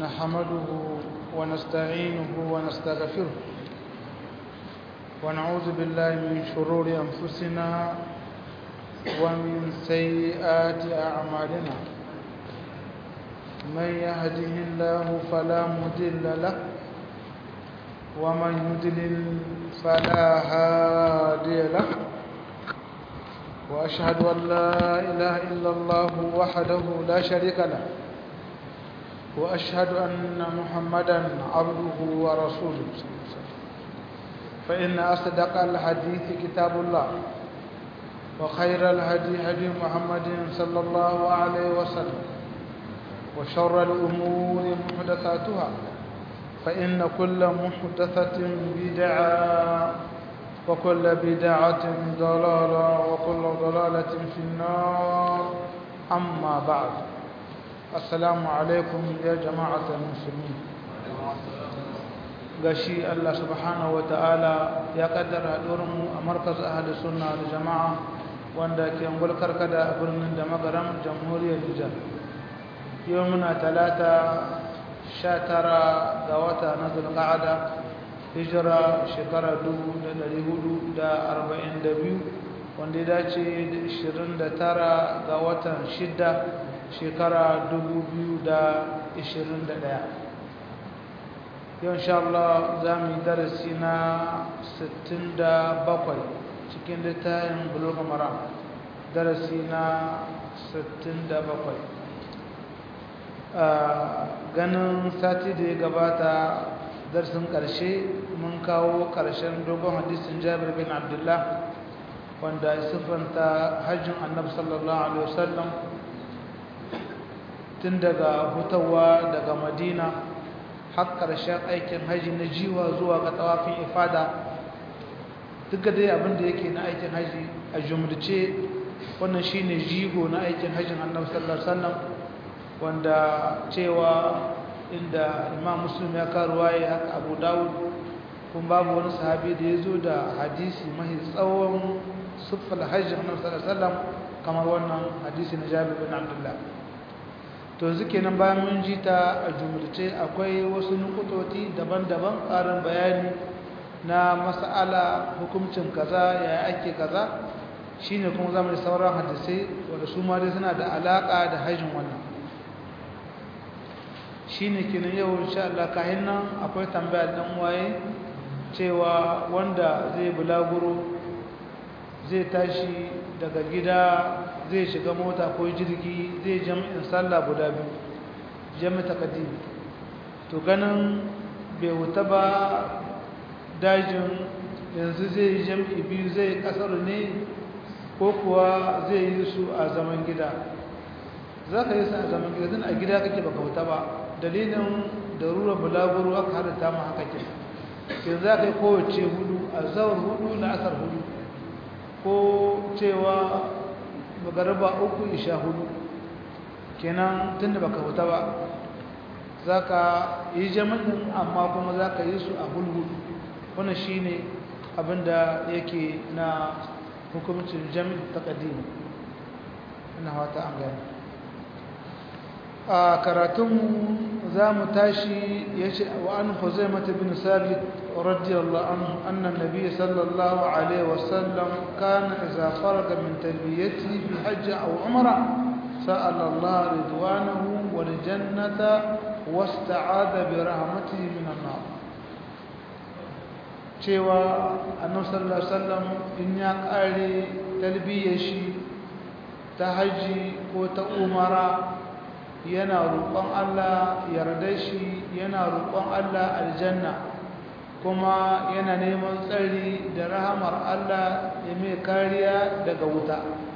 نحمده ونستعينه ونستغفره ونعوذ بالله من شرور أنفسنا ومن سيئات أعمالنا من يهده الله فلا مضل له ومن يضلل فلا هادي له وأشهد أن لا إله إلا الله وحده لا شريك له وأشهد أن محمدا عبده ورسوله فإن أصدق الحديث كتاب الله وخير الهدي هدي محمد صلى الله عليه وسلم وشر الأمور محدثاتها فإن كل محدثة بدعة وكل بدعة ضلالة وكل ضلالة في النار أما بعد السلام عليكم يا جماعة المسلمين gashi Allah subhanahu wataala ya kaddara mu a markaz ahli sunna da jama'a wanda ke ngulkar kada a birnin da magaram jamhuriyar Nijar yau muna talata 19 ga wata na Zulqa'ada hijira shekara 1442 wanda ya dace da 29 ga watan 6 shekara 2021 yau insha Allah za mu yi darasi na 67 cikin littafin bulugha maram darasi na 67 ganin sati da ya gabata darsin ƙarshe mun kawo ƙarshen dogon hadisin jabir bin abdullah wanda ya siffanta hajjin annabi sallallahu alaihi wasallam tun daga hutawa daga madina har ƙarshen aikin haji na jiwa zuwa ga tawafin ifada duka dai abin da yake na aikin haji a jumlace wannan shine jigo na aikin hajjin annabi sallallahu alaihi wasallam wanda cewa inda imam muslim ya karuwa ya haka abu dawud kuma babu wani sahabi da ya zo da hadisi mai tsawon siffar hajjin annabi sallallahu alaihi wasallam kamar wannan hadisi na jabir bin abdullah to yanzu kenan bayan mun ji ta a jumlace akwai wasu nukutoti daban-daban ƙarin bayani na mas'ala hukuncin kaza ya ake kaza shine kuma zamu da sauran hadisai wanda su ma dai suna da alaka da hajjin wannan shine kenan yau insha Allah kahin nan akwai tambaya dan waye cewa wanda zai bulaguro zai tashi daga gida zai shiga mota ko jirgi zai jami'in sallah guda biyu jami'a taqdim to ganin bai wuta ba dajin yanzu zai jami'i biyu zai kasar ne ko kuwa zai yi su a zaman gida za ka yi su a zaman gida zan a gida kake baka wuta ba dalilin darura bulaguro aka halitta ma haka ke ke za ka yi kowace hudu a zawar hudu na asar hudu ko cewa magaraba uku isha hudu kenan tun da baka wuta ba za ka yi jami'in amma kuma za ka yi su a hulhudu wannan shi ne abinda yake na hukumcin jami'in takadim ina wata an gani a karatunmu za mu tashi ya ce wa an huzaimata bin sabit radiyallahu anhu annan nabi sallallahu alaihi wasallam kana idza faraga min talbiyati bi hajj aw umra sa'ala Allah ridwanahu wal jannata wasta'ada bi rahmatihi min an-nar cewa annabi sallallahu alaihi wasallam in ya kare talbiyar shi ta haji ko ta umara yana roƙon Allah yarda shi yana roƙon Allah aljanna kuma yana neman tsari da rahamar Allah ya mai kariya daga wuta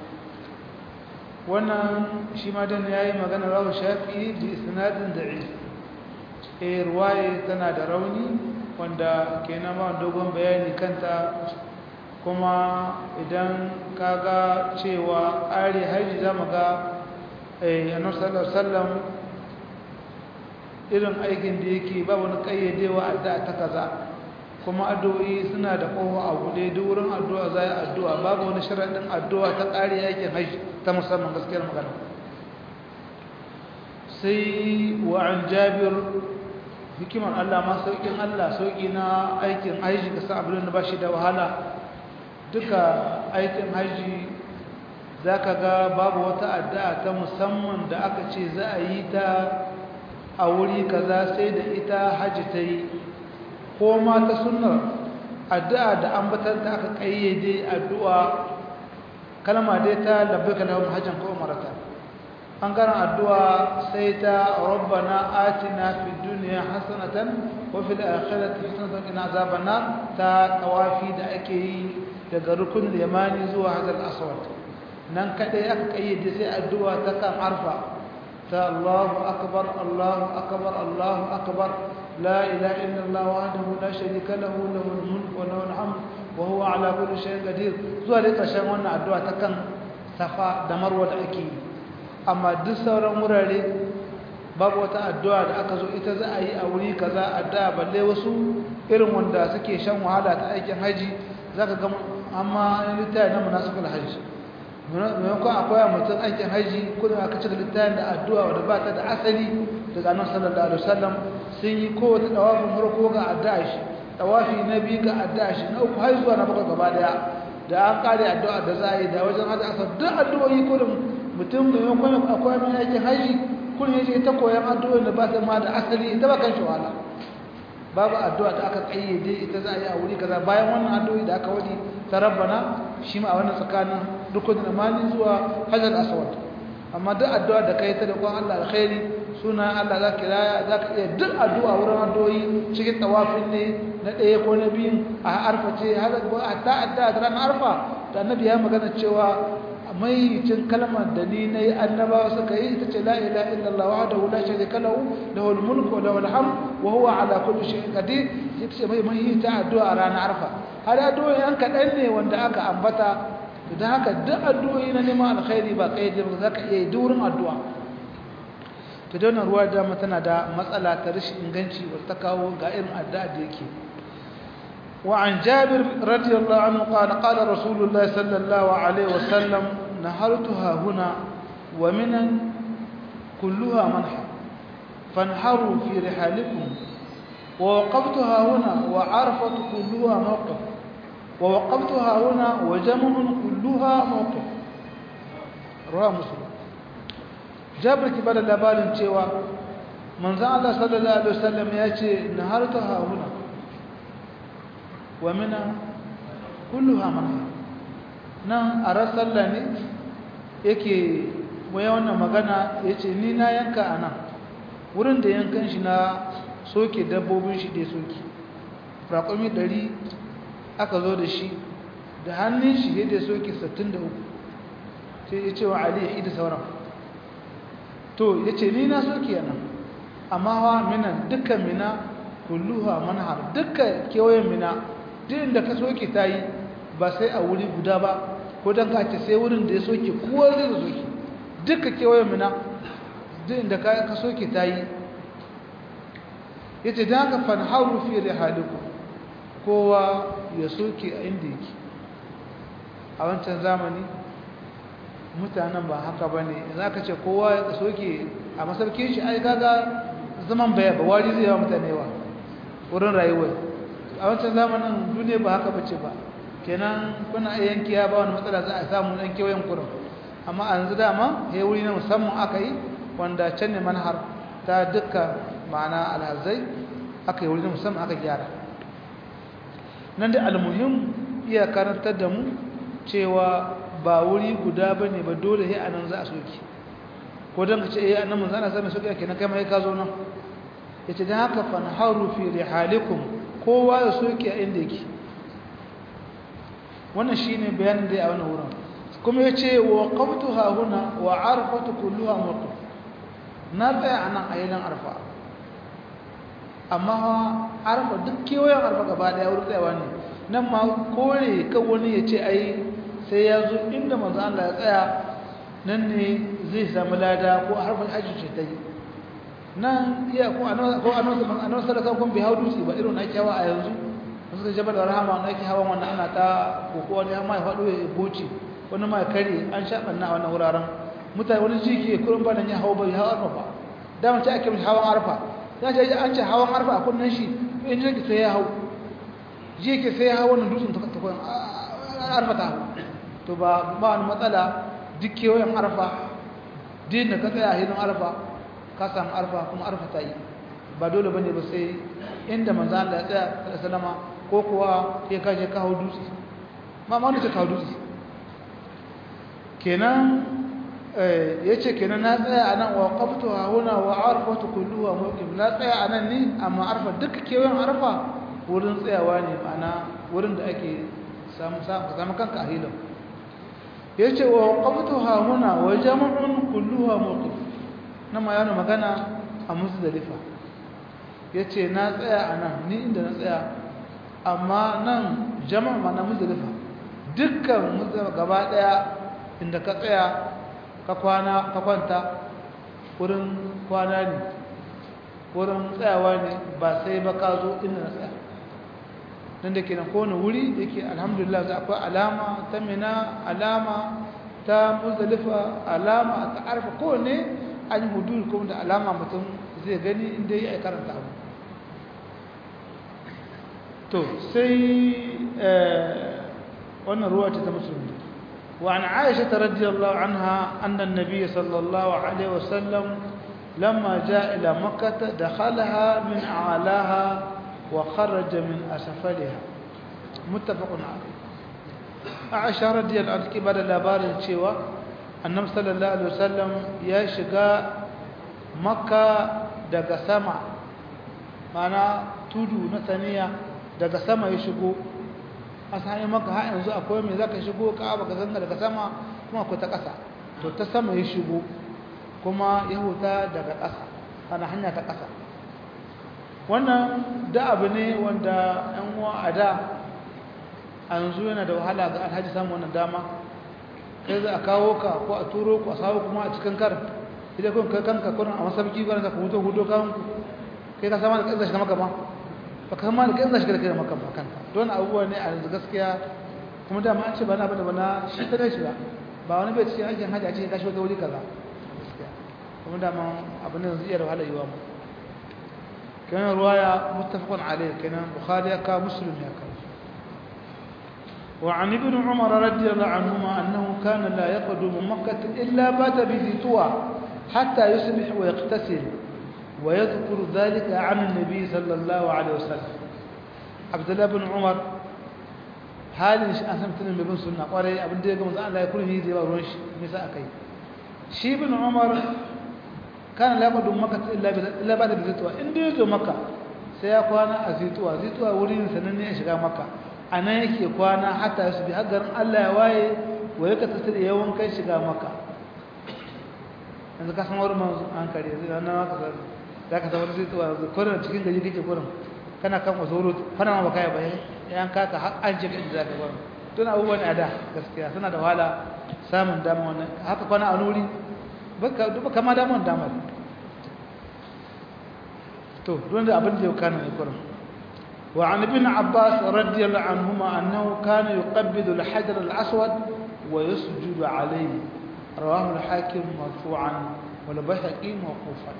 wannan shi ma dan yayi magana rawu shafi da isnadin da'if eh ruwaye tana da rauni wanda kenan ma dogon bayani kanta kuma idan kaga cewa ƙari haji zamu ga annabi sallallahu sallam irin aikin da yake ba wani kayyadewa addu'a ta kaza kuma addu'o'i suna da kowa a gude duk wurin addu'a zai addu'a babu wani sharadin addu'a ta ƙari yakin haji ta musamman gaskiyar magana sai wa an jabir hikimar Allah ma sauƙin Allah sauƙi na aikin haji ka san abin da ba shi da wahala duka aikin haji za ka ga babu wata addu'a ta musamman da aka ce za a yi ta a wuri kaza sai da ita haji ta yi ko ma ta sunnar addu'a da ambatar da aka ƙayyade addu'a kalma dai ta labbaika lahum hajjan ko umarata ɓangaren addu'a sai ta rabbana atina fi duniya hasanatan wa fil akhirati hasanatan ina azaban nar ta tawafi da ake yi daga rukun yamani zuwa hadal aswad nan kadai aka kayyade sai addu'a ta kan arfa ta Allahu akbar Allahu akbar Allahu akbar la ilaha illa Allah wahdahu la sharika lahu lahul mulku wa lahul hamd wa huwa ala kulli shay'in qadir zuwa da ƙarshen wannan addu'a ta kan safa da marwa da ake yi amma duk sauran wurare babu wata addu'a da aka zo ita za a yi a wuri kaza addu'a balle wasu irin wanda suke shan wahala ta aikin haji zaka ga amma littafi na munasikul haji maimakon akwai a mutum aikin haji kudin aka cika littafin da addu'a wadda ba ta da asali daga annabi sallallahu alaihi wasallam sun yi kowace tawafin farko ga addu'a shi tawafi na biyu ga addu'a shi na uku har zuwa na bakwai gaba daya da an kare addu'a da za a yi da wajen hada asar duk addu'o'i kudin mutum maimakon akwai mai aikin haji kun yace ta koyan addu'o'in da ba su ma da asali ita ba kan shi wahala babu addu'a da aka kayyade ita za a yi a wuri kaza bayan wannan addu'o'i da aka wadi ta rabbana shi ma a wannan tsakanin rukunin amani zuwa hajar aswad amma duk addu'a da kai ta da kwan Allah alkhairi suna Allah za ka za ka iya duk addu'a wurin addu'o'i cikin tawafin ne na ɗaya ko na biyun a arfa ce har ta addu'a da ranar arfa da annabi ya magana cewa mai cin kalmar da ni na yi annabawa suka yi ita ce la'ila illallah wa da wula shirika lahu da wal mulku da wal ham wa huwa ala kulli shay'in qadir ita ce mai mai ta addu'a a ranar arfa har addu'o'i an kaɗan ne wanda aka ambata da haka duk addu'o'i na neman alkhairi ba kai da za ka iya yi durin addu'a to da wannan ruwa da tana da matsala ta rashin inganci ba ta kawo ga irin addu'a da yake وعن جابر رضي الله عنه قال قال رسول الله صلى الله عليه وسلم نهرتها هنا ومنا كلها منحى فانحروا في رحالكم ووقفتها هنا وعرفة كلها موقف ووقفتها هنا وجمع كلها موقف رواه مسلم جابر كبار اللبال cewa manzon Allah sallallahu alaihi wasallam ya ce nahartaha huna wa mina kulluha manha nan a rasalla ne yake waya wannan magana yace ni na yanka anan wurin da yankan shi na soke dabbobin shi da soke raƙumi 100 aka zo da shi da hannun shi da soke 63 sai ya ce wa ali ya ida sauran to yace ni na soke anan amma wa minan dukkan mina kulluha manhar dukkan kewayen mina duk inda ka soke ta yi ba sai a wuri guda ba ko don ka ce sai wurin da ya soke kowa zai da soke duka kewayen mina duk inda ka soke ta yi ya ce don haka fanharu fiye da haliku kowa ya soke a inda yake a wancan zamani mutanen ba haka ba ne za ka ce kowa ya soke a masarkin shi ai gaga zaman baya ba wari zai yawa mutane wa wurin rayuwar a wancan zamanin duniya ba haka bace ba kenan kuna yankiya ba wani matsala za a samu ɗan kewayen kurin amma a yanzu dama ya wuri na musamman aka yi wanda can ne manhar ta dukkan ma'ana alhazai aka yi wuri na musamman aka gyara nan da almuhim iya karantar da mu cewa ba wuri guda ba ne ba dole ya anan za a soke ko don ka ce ya anan mun zana sami soke ake na kai mai ka zo nan ya ce don haka fanharu fi rihalikum kowa ya soke a inda yake wannan shi ne bayanin da ya wani wurin kuma ya ce wa ƙabtu hahuna wa arfatu kulluha mutu na tsaya a nan a yi nan arfa amma arfa duk kewayen arfa gaba daya wurin tsayawa ne nan ma kore kan wani ya ce ai sai ya zo inda manzo Allah ya tsaya nan ne zai samu lada ko harfin hajji ce ta yi nan iya ko annabi sadaka kun bi hau dutse ba irin ake hawa a yanzu wasu da jabal rahama wanda ake hawa wannan ana ta koko wani ma ya faɗo ya goce wani ma ya kare an sha ɓanna a wannan wuraren mutane wani ji ke kurin ba nan ya hau bai hau arfa ba da mace ake mishi hawan arfa ya ce an ce hawan arfa a kunnen shi in ji sai ya hau ji ke sai ya hau wannan dutsen ta kwan arfa ta hau to ba ba wani matsala duk kewayen arfa din da ka tsaya a hidin arfa ka samu arfa kuma arfa ta yi ba dole bane ba sai inda manzo Allah ya tsaya da salama ko kuwa ya kaje ka hau dutse ma ma wanda ka hau dutse kenan yace kenan na tsaya anan wa qaftu huna wa arfatu kulluha mawqif na tsaya anan ne amma arfa duka kewayen arfa wurin tsayawa ne ma'ana wurin da ake samu samu kanka a hilin yace wa qaftuha huna wa jam'un kulluha mawqif nama yana magana a musdalifa yace na tsaya anan ni inda na tsaya amma nan jama'a ma na musdalifa dukkan musdalifa gaba daya inda ka tsaya ka kwana ka kwanta wurin kwana ne wurin tsayawa ne ba sai ba ka zo inda na tsaya don da ke na kowane wuri da ke alhamdulillah za akwai alama ta mina alama ta muzdalifa alama ta arfa kowane an yi hudu kuma da alama mutum zai gani inda ya karanta abu to sai wannan ruwa ta musulmi وعن عائشة رضي الله عنها أن النبي صلى الله عليه وسلم لما جاء إلى مكة دخلها من أعلاها وخرج من أسفلها متفق عليه عائشة رضي الله عنها كبار الأبار الشيوى النبي صلى الله عليه وسلم يشقى مكة دقى سمع معنى تدو نثنية دقى سمع يشقو asali maka ha yanzu akwai mai zaka shigo ka baka zanga daga sama kuma akwai ta ƙasa to ta sama ya shigo kuma ya huta daga ƙasa ana hanya ta ƙasa wannan da abu ne wanda yan uwa a da a yanzu yana da wahala ga alhaji samu wannan dama kai za a kawo ka ko a turo ku a sawo kuma a cikin kar idan kun kai kanka kurin a masabki ba ka huto hudo kanku kai ka sama da kanka shiga maka ma ba ka sama da kanka shiga da kai maka ma kanka don abubuwa ne a yanzu gaskiya kuma dama an ce ba na bada ba na shi ta dai shiga ba wani bai cikin aikin hajji a cikin kashi wata wuri kaza gaskiya kuma dama abu ne yanzu iya da wahala yiwa mu kenan ruwaya muttafaqun alayh kenan bukhari ya ka muslim ya ka وعن ابن عمر رضي الله عنهما أنه كان لا يقدم مكة إلا بات بذي حتى يصبح ويغتسل ويذكر ذلك عن النبي صلى الله عليه وسلم عبد الله بن عمر halin shi an san mutumin mai bin sunna kwarai abin da ya gama Allah ya kurhi da yawa ruwan shi me sa akai shi bin Umar kana la qadu makka illa bi illa ba da zituwa in da yazo makka sai ya kwana a zituwa zituwa wurin sanan ne ya shiga makka anan yake kwana hatta su bi hagarin Allah ya waye wa yaka tasiri yawan kai shiga makka yanzu ka san wurin an kare yanzu nan ka san za ka zama zituwa kurin cikin gari kake kurin kana kan wasoro kana ma baka yi bayan yan kaka har an jika inda zaka bar tun abubuwan a da gaskiya suna da wahala samun dama wannan haka kwana a nuri baka duba kama damar damar to don da abin da ya kana ne kurin wa an ibn abbas radiyallahu anhuma annahu kana yuqabbidu al-hajar al-aswad wa yasjudu alayhi rawahu al-hakim marfu'an wal bayhaqi mawqufan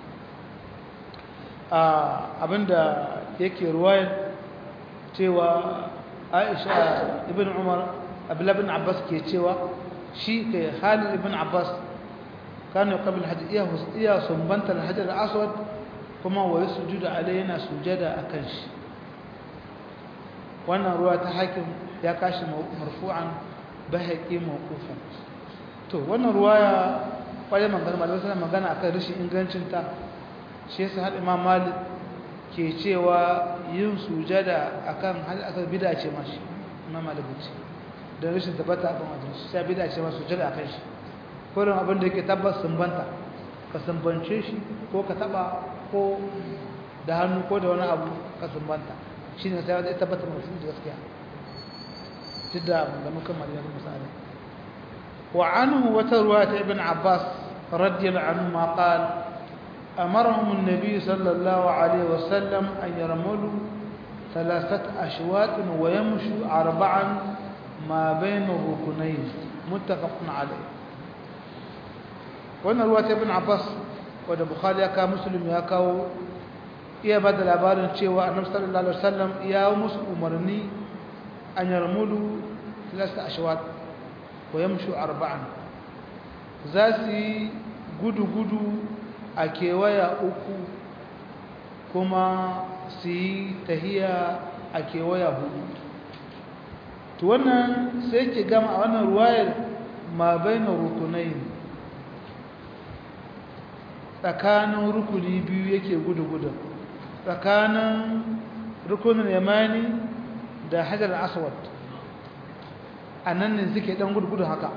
abinda yake ruwayar cewa aisha ibn umar abdullah ibn abbas ke cewa shi ke halin ibn abbas kanu qabl hajj iya iya sumbanta al-hajar al-aswad kuma wa yasjudu alayna sujada akan shi wannan ruwa ta hakim ya kashi marfu'an bahaqi mawqufan to wannan ruwaya kwaye magana malamai suna magana akan rashin ingancin ta shi yasa har imam malik ke cewa yin sujada akan hal asar bid'a ce mashi imam malik ce da rashin tabbata akan wajen shi sai bid'a ce ma sujada akan shi kullum abin da yake tabbas sumbanta ka sumbance shi ko ka taba ko da hannu ko da wani abu ka sumbanta shine sai ya tabbata mutum da gaskiya tidda da muka mallan misali wa anhu wata ruwaya ibn abbas radiyallahu anhu ma qala أمرهم النبي صلى الله عليه وسلم أن يرملوا ثلاثة أشواط ويمشوا أربعا ما بين الركنين متفق عليه وأن رواية ابن عباس wadda bukhari ya kawo muslim ya kawo iya ba da labarin cewa annabi sallallahu alaihi wasallam ya musu umarni an yarmudu tilasta ashwat wa yamshu arba'an za su yi gudu-gudu a kewaya uku kuma su yi tahiya a kewaya hudu to wannan sai ke gama a wannan ruwayar ma bainar rukunai tsakanin rukuni biyu yake gudu-gudu tsakanin rukunin yamani da hajar aswad a nan ne suke dan gudu-gudu haka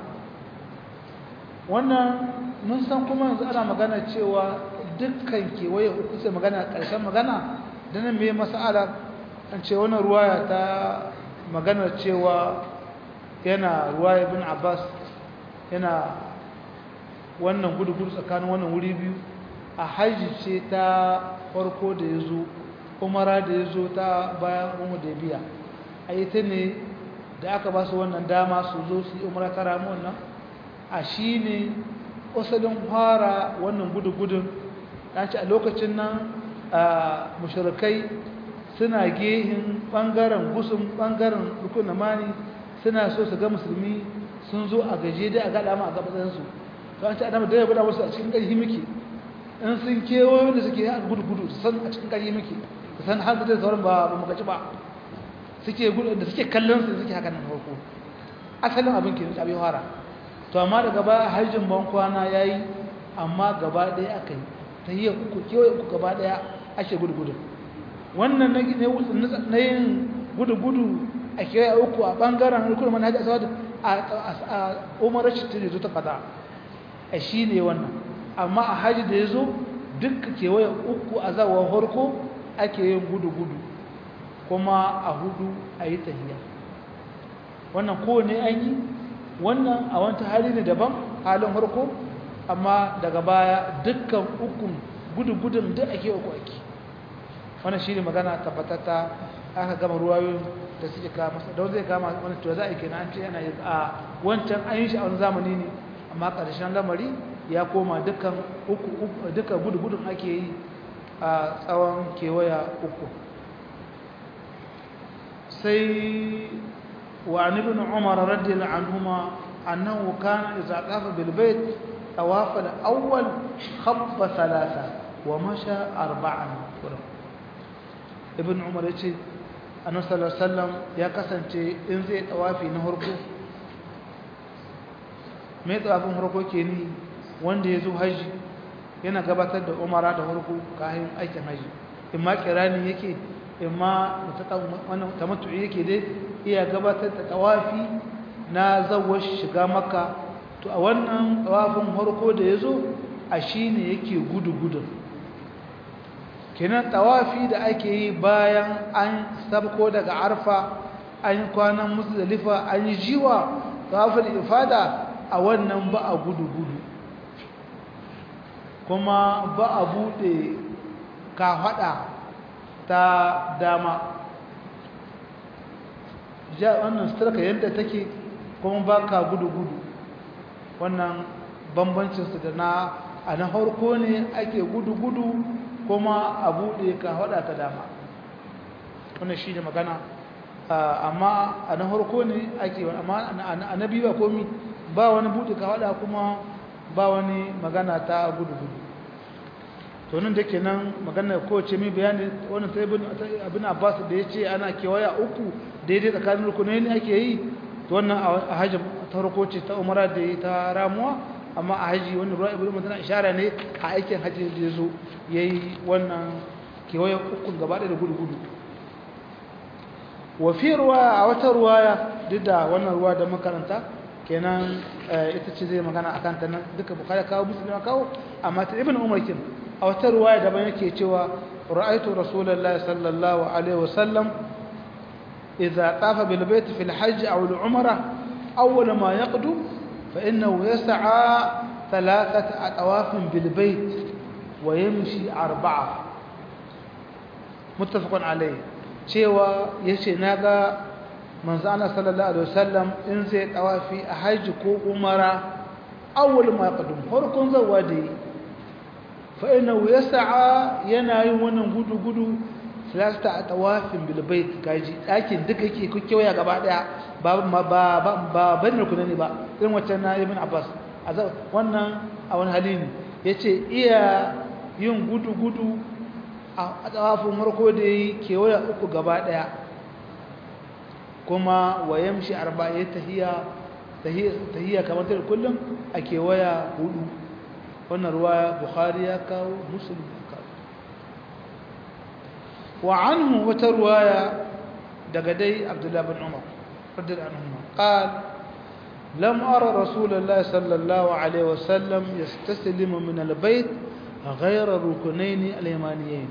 wannan mun san kuma yanzu ana magana cewa dukkan kewaye uku sai magana ƙarshen magana da nan mai masala an ce wannan ruwaya ta maganar cewa yana ruwaya bin abbas yana wannan gudu-gudu tsakanin wannan wuri biyu a hajji ce ta farko da ya zo umara da ya zo ta bayan umu da biya a ita ne da aka ba su wannan dama su zo su yi umara ta ramu wannan a shi ne usulin fara wannan gudu-gudun ɗan ci a lokacin nan a mashirkai suna gehin ɓangaren gusun ɓangaren rukun mani suna so su ga musulmi sun zo a gaje dai a gaɗa ma a gabatansu to an ci adama da ya guda wasu a cikin ƙarfi muke in sun kewayo da suke a gudu-gudu su san a cikin ƙarfi muke su san har da sauran ba ba muka ci ba suke gudu da suke kallon su suke haka nan farko asalin abin ke abin fara to amma daga baya hajjin ban kwana ya yi amma gaba ɗaya aka yi ta yi uku kewaye uku gaba ɗaya ake gudu-gudu wannan na yin gudu-gudu a kewaye uku a ɓangaren rukun mana hajji asawad a umarar shi ta zo ta kada a shi ne wannan amma a hajji da ya zo duk kewaye uku a zawa harko ake yin gudu-gudu kuma a hudu a yi tahiya wannan kowane an yi wannan a wanta hali ne daban halin harko amma daga baya dukkan ukun gudu-gudun duk ake uku ake wannan shi ne magana tabbatata aka gama ruwayoyin da suke kama don zai kama wani to za a yi kenan an ce yana yi a wancan an yi shi a wani zamani ne amma ƙarshen lamari ya koma dukkan uku dukkan gudu-gudun ake yi a tsawon kewaya uku sai wa ibn umar radiyallahu anhuma annahu kana idza qafa bil bayt tawafa al awwal khabba thalatha wa masha arba'an ibn umar yace annabi sallallahu alaihi wasallam ya kasance in zai tawafi na harko mai tawafin harko ke ni wanda ya zo haji yana gabatar da umara da harko kayan aikin haji in ma kirani yake in ma tamattu yake dai iya gabatar da tawafi na zawar shiga maka to a wannan tawafin harko da ya zo a shi ne yake gudu-gudun kenan tawafi da ake yi bayan an sabko daga arfa an yi kwanan musdalifa an yi jiwa tawafin ifada a wannan ba a gudu-gudu kuma ba a buɗe kafaɗa ta dama ja wannan suturka yadda take kuma ba ka gudu-gudu wannan bambancinsu da na a na harko ne ake gudu-gudu kuma a buɗe kafaɗa ta dama wannan shi ne magana amma a na harko ne ake amma a na biyu ba komi ba wani buɗe kafaɗa kuma ba wani magana ta gudu-gudu to nan da ke nan magana kowace mai bayani wannan ta abin abbas da ya ce ana kewaya uku daidai tsakanin rukunai ne ake yi to wannan a hajji ta farko ce ta umara da ya ta ramuwa amma a hajji wannan ruwa ibrahim tana ishara ne a aikin hajji da ya zo ya yi wannan kewaya uku gaba da gudu-gudu wafi ruwa a wata ruwaya duk da wannan ruwa da makaranta kenan ita ce zai magana a kanta nan duka bukari kawo musulman kawo amma ta ibn umar kin a wata ruwaya daban yake cewa ra'aitu rasulullahi sallallahu alaihi wasallam idza tafa bil bayt fi al hajj aw al umrah awwal ma yaqdu fa innahu yas'a thalathat atawaf bil bayt wa yamshi arba'a muttafaqun alayhi cewa yace naga manzo Allah sallallahu alaihi wasallam in zai tawafi a haji ko umara awwal ma yaqdum farkon zawa da fa innahu yas'a yana yin wannan gudu gudu salasta tawafin bil bait kaji dakin duka yake kukkewaya gaba daya ba ba ba ba bane ku ne ba irin wacce na ibn abbas wannan a wani hali ne yace iya yin gudu gudu a tawafin farko da yi kewaya uku gaba daya kuma wa yamshi arba'a tahiyya tahiyya kamar ta kullum a kewaya hudu wannan ruwaya bukhari ya kawo muslim ya kawo wa anhu wata ruwaya daga dai abdullahi bin umar radiyallahu anhu qal lam ara rasulullah sallallahu alaihi wasallam yastaslimu min albayt ghayra rukunayn alyamaniyayn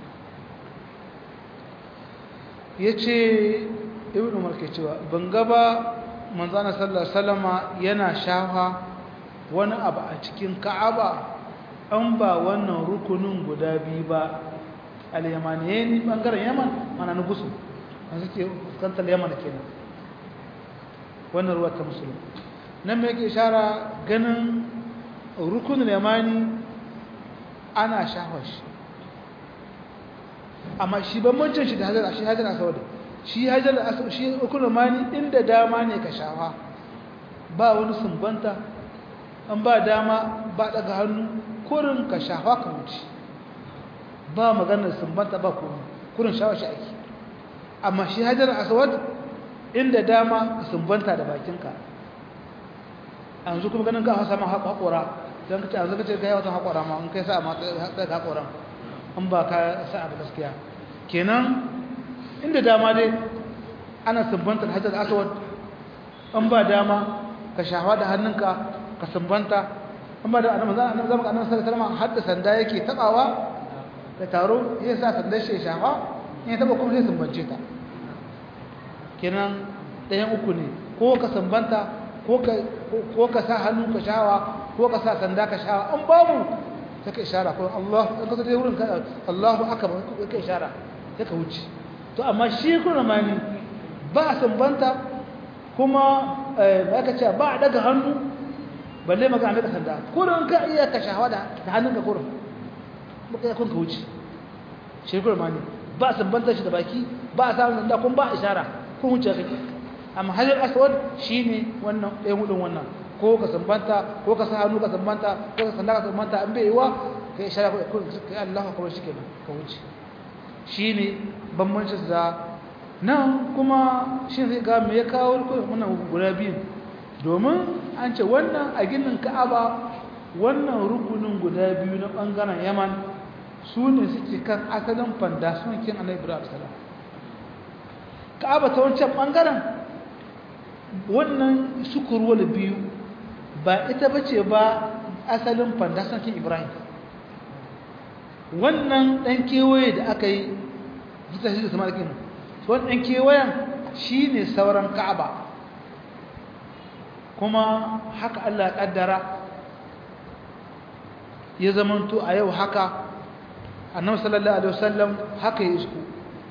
yace ibn umar ke cewa ban ga ba manzana sallallahu alaihi wasallama yana shafa wani abu a cikin ka'aba an ba wannan rukunin guda biyu ba al-yamaniyin bangaren yaman mana na gusu an suke fuskantar yaman kenan wannan ruwa ta musulun nan mai ke ishara ganin rukunin yamani ana shafa shi amma shi bambancin shi da hajjar shi hajjar asawad shi hajjar asawad shi rukunin yamani inda dama ne ka shafa ba wani sumbanta an ba dama ba daga hannu kurin ka shafa ka wuce ba maganar sumbanta ba kuma kurin shafa shi ake amma shi hajjar aswad inda dama sumbanta da bakinka yanzu kuma ganin ka hasa man haƙora don kace yanzu kace kai wata haƙora ma in kai sa ma sai ka haƙoran an ba ka sa abu gaskiya kenan inda dama dai ana sumbantar hajjar aswad an ba dama ka shafa da hannunka ka sumbanta amma da annabi zan annabi zama annabi sallallahu alaihi wasallam hadda sanda yake tabawa da taro ya sa sandar shi shafa in ya taba kuma sai sumbance ta kenan ɗayan uku ne ko ka sumbanta ko ka ko ka sa hannu ka shawa ko ka sa sanda ka shawa an babu sai ka ishara ko Allah in ka zo wurin ka Allahu akbar ka ishara sai ka wuce to amma shi kuma mani ba sumbanta kuma ba ka ce ba daga hannu balle maka an daga sanda kurin ka iya ka shahawa da hannunka kurin baka ya kun ka wuce shirkur ma ne ba a sambanta shi da baki ba a samun sanda kun ba a ishara kun wuce kake amma hajjar aswad shi ne wannan ɗaya hudun wannan ko ka sambanta ko ka sa hannu ka sambanta ko ka sanda ka sambanta an bai yiwa ka ishara ka yi allah ka kawai shi kenan ka wuce shi ne bambancin da nan kuma shi zai ga me ya kawo wannan guda biyu domin an ce wannan a ginin ka'aba wannan rukunin guda biyu na ɓangaren yaman su ne suke kan asalin fandasuwan kin annabi ibrahim salam ka'aba ta wancan ɓangaren wannan sukurwal biyu ba ita ba ce ba asalin fandasuwan kin ibrahim wannan ɗan kewaye da aka yi zuta shi da sama da kin wannan ɗan kewayen shi ne sauran ka'aba kuma haka Allah ya kaddara ya zamanto a yau haka annabi sallallahu alaihi wasallam haka ya isku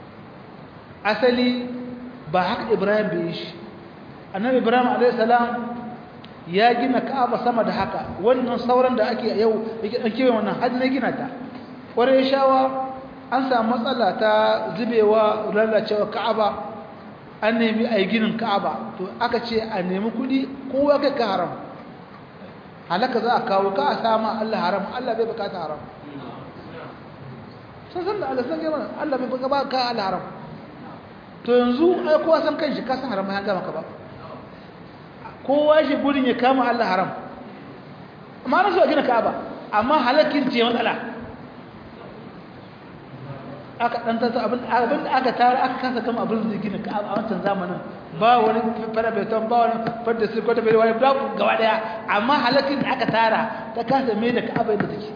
asali ba haka Ibrahim bai yi shi annabi Ibrahim alaihi salam ya gina Ka'aba sama da haka wannan sauran da ake yau yake dan kewaye wannan hajji na gina ta ƙwarai shawa an samu matsala ta zubewa lalacewa Ka'aba an nemi a yi ginin ka'aba to aka ce a nemi kudi kowa kai ka haram halaka za a kawo ka a sama Allah haram Allah bai bukata haram sun san da Allah sun gama Allah bai bukata ka Allah haram to yanzu ai kowa san kanshi ka san haram ya gama ka ba kowa shi gudun ya kama Allah haram amma na so a gina ka'aba amma halakin ce matsala aka dan tata abin abin da aka tara aka kasa kama abin da gina ka a wancan zamanin ba wani fara beton ba wani fadda sai ko da bai wani da gaba daya amma halakin da aka tara ta kasa mai da ka'aba da take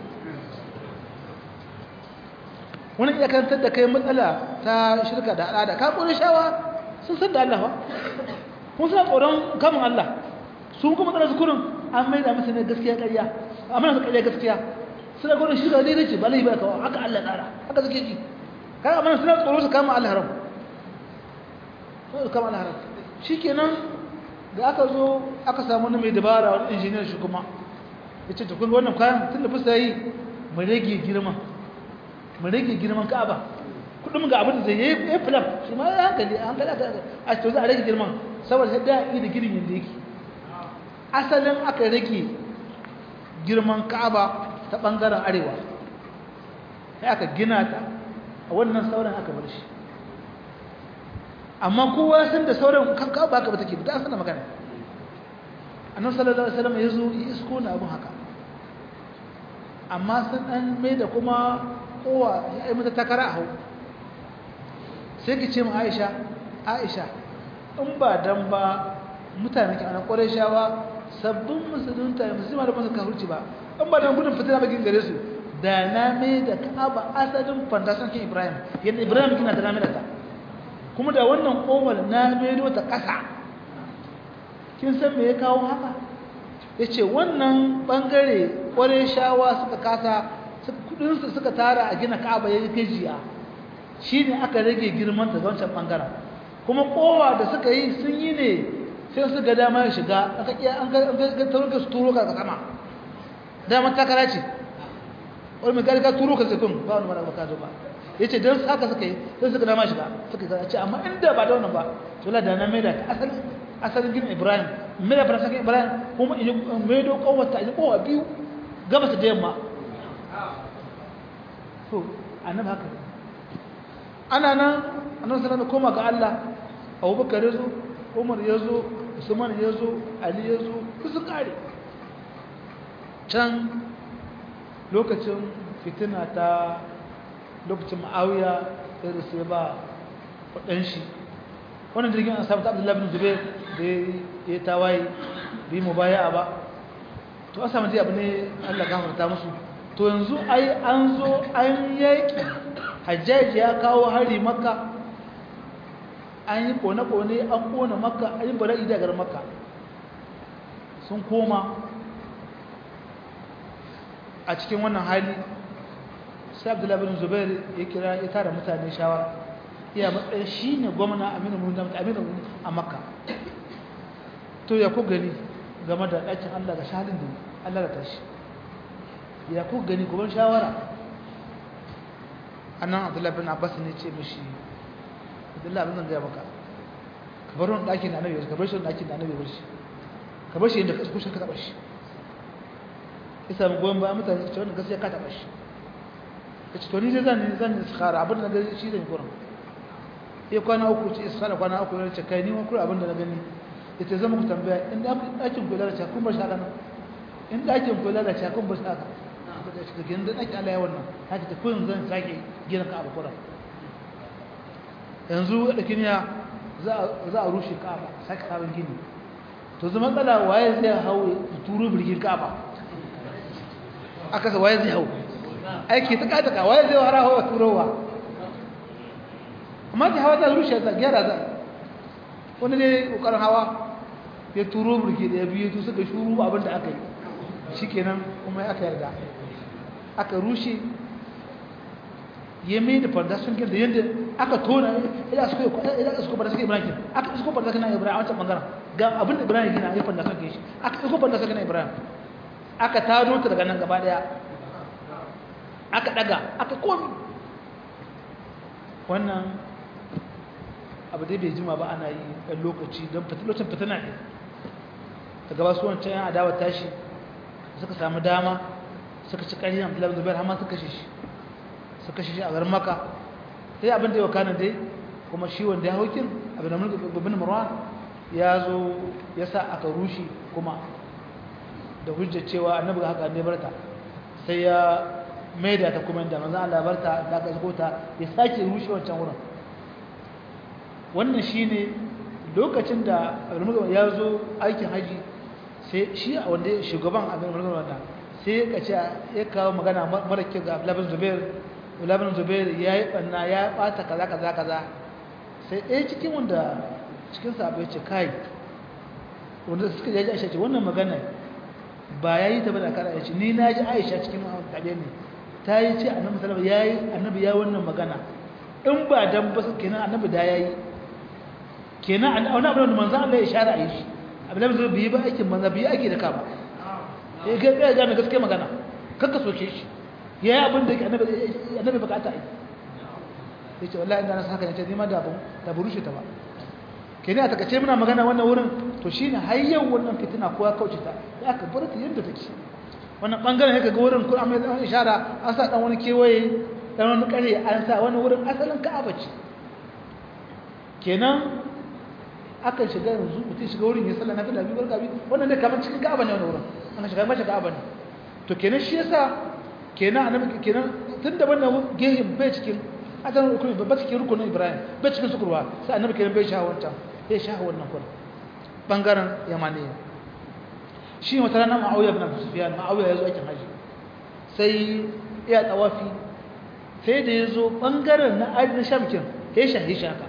wani iya kantar da kai matsala ta shirka da al'ada ka kore shawa sun san da Allah ba kun san tsoron kamun Allah sun kuma tsara sukurin an mai da masa ne gaskiya ƙarya amma na ƙarya gaskiya suna gudun shirka daidai ce ba laifi ba kawo haka Allah tsara haka suke ji kai amma suna tsoro su kama Allah haram su kama Allah haram shikenan da aka zo aka samu wani mai dabara wani injiniyar shi kuma ya ce tukun wannan kayan tun da fusa yi mu rage girman mu rage girman ka'aba kudin ga abin da zai yi ya filaf shi ma ya hankali a hankali a to za a rage girman saboda sai da yi da girin yadda yake asalin aka rage girman ka'aba ta bangaren arewa sai aka gina ta a wannan sauran aka bar shi amma kowa san da sauran kan ka'aba aka ba take da an sana magana annabi sallallahu alaihi wasallam ya zo ya isko na abin haka amma sun dan mai da kuma kowa ya yi mata takara a hau sai ki ce mu aisha aisha in ba dan ba mutane ke ana kwarai shawa sabbin musulunta da musulma da masu kahurci ba in ba dan gudun fitina bakin gare su da na mai da ka'aba asalin fantasan kin ibrahim yadda ibrahim kina da na mai da ta kuma da wannan kowal na mai ta ƙasa kin san me ya kawo haka ya ce wannan ɓangare kwarai shawa suka kasa kudinsu suka tara a gina ka'aba ya yi gajiya shi ne aka rage girman da wancan ɓangaren kuma kowa da suka yi sun yi ne sai su ga dama ya shiga aka iya an ga taruka su turo ka sama dama takara ce wani mai garga turo ka zikun ba wani mara baka zo ba ya ce don haka suka yi sai suka dama shiga suka ce amma inda ba da wannan ba tola da na maida ta asalin gina ibrahim maida fara sakin ibrahim kuma in maido kowata in kowa biyu gabata da yamma to annabi haka ana nan annabi sallallahu koma ga Allah Abubakar yazo Umar yazo Usman yazo Ali yazo su kare can lokacin fitina ta lokacin Muawiya sai da sai ba dan shi wannan jirgin asabta Abdullah bin Zubair da ya tawaye bi mubaya'a ba to asama dai abu ne Allah gafarta musu to yanzu ai an zo an yaki hajjaji ya kawo hari makka an yi kone-kone an kone makka an yi bala'i daga makka sun koma a cikin wannan hali sai abdullahi bin zubair ya kira ya tara mutane shawara iya matsayin shi ne gwamna aminu mulkin aminu a makka to ya ku gani game da ɗakin allah ga shahadin da allah da tashi ya ku gani kuma shawara annan abdullahi bin abbas ne ce mishi abdullahi bin zan gaya maka ka bar wani ɗakin da annabi ka bar shi wani ɗakin da annabi bar shi ka bar shi yadda ka kushe ka taɓa shi ya sami goyon bayan mutane ce wani gaskiya ka taɓa shi ya ce to ni dai zan zan iskara abin da na gani shi zan kuran ya kwana uku ce iskara kwana uku ya ce kai ni wani kura abin da na gani ya ce zama ku tambaya in ɗakin ku lalace kun bar shi haka nan in ɗakin ku lalace kun bar shi haka da shi gina da ɗakin Allah ya wannan haka ta kun zan sake gina ka abu kuran yanzu da kiniya za a rushe ka'aba sake sabon gini to zama matsala waye zai hau turu birgin ka'aba aka sa waye zai hau aiki ta kataka waye zai wara hawa turowa amma ta hawa ta rushe ta gyara za wani ne kokarin hawa ya turo birgi da ya biyu to suka shuru abinda aka yi shikenan kuma aka yarda aka rushe ya mai da fardashin da yadda aka tona ila su ila su kuma da suke ibrahim aka su kuma da suke ibrahim a wancan bangaren ga abin da ibrahim gina ya fardashin ke shi aka su kuma da suke ibrahim aka tado ta daga nan gaba daya aka daga aka komi wannan abu dai bai jima ba ana yi ɗan lokaci don lokacin fitina ne ta gaba su wancan yan adawar tashi suka samu dama suka ci ƙarfi abdullahi zubair har ma suka kashe shi suka kashe shi a garin maka sai abin da ya wakana dai kuma shi wanda ya haukin abin da mulki babban marwan ya zo ya sa aka rushe kuma da hujjar cewa annabi ga haka ne barta sai ya maida ta kuma inda manzo Allah barta da aka ta ya sake rushe wancan wurin wannan shine lokacin da abin ya zo aikin haji sai shi a wanda shugaban abin mulki sai ya kace ya kawo magana mara kyau ga Abdullah Zubair Abdullah Zubair yayi banna ya bata kaza kaza kaza sai ɗaya cikin wanda cikin sa bai ce kai wanda suka ji Aisha ce wannan magana ba yayi ta bane kada ya ce ni na ji Aisha cikin tabe ne ta yi ce annabi sallallahu alaihi yayi annabi ya wannan magana in ba dan ba kenan annabi da yayi kenan wani abu da manzo Allah ya shara yi shi Abdullah Zubair bai ba aikin manzo bai aiki da ka ba sai kai kai ga gaske magana kanka soke shi yayi abin da annabi annabi bukata yi yace wallahi ina haka ne ce ni ma da da burushe ta ba kenan a takace muna magana wannan wurin to shine har yau wannan fitina kowa kauce ta ya ka bar ta yadda take wannan bangaren yake ga wurin kun amma dan ishara an sa dan wani kewaye dan wani kare an sa wani wurin asalin Ka'aba ce kenan akan shiga yanzu mutum shiga wurin ya sallah nafila bi barka bi wannan ne kamar cikin Ka'aba ne wannan wurin an shiga mace Ka'aba ne to kenan shi yasa kenan annabi kenan tunda wannan gehin bai cikin adan rukuni ba cikin rukunin Ibrahim bai cikin sukurwa sai annabi kenan bai shawanta sai shaha wannan kun bangaren yamaniya shi wata rana ma'auya ibn Abu Sufyan ma'auya yazo aikin haji sai ya tawafi sai da yazo bangaren na adin shamkin sai shahi shaka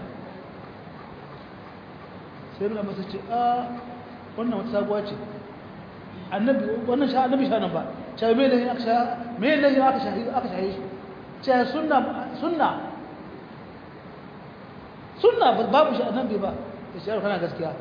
sai nuna masa ce a wannan wata sabuwa ce annabi wannan sha annabi sha nan ba ce me ne aka sha me ne aka sha aka sha shi ce sunna sunna sunna babu shi annabi ba ce yaro kana gaskiya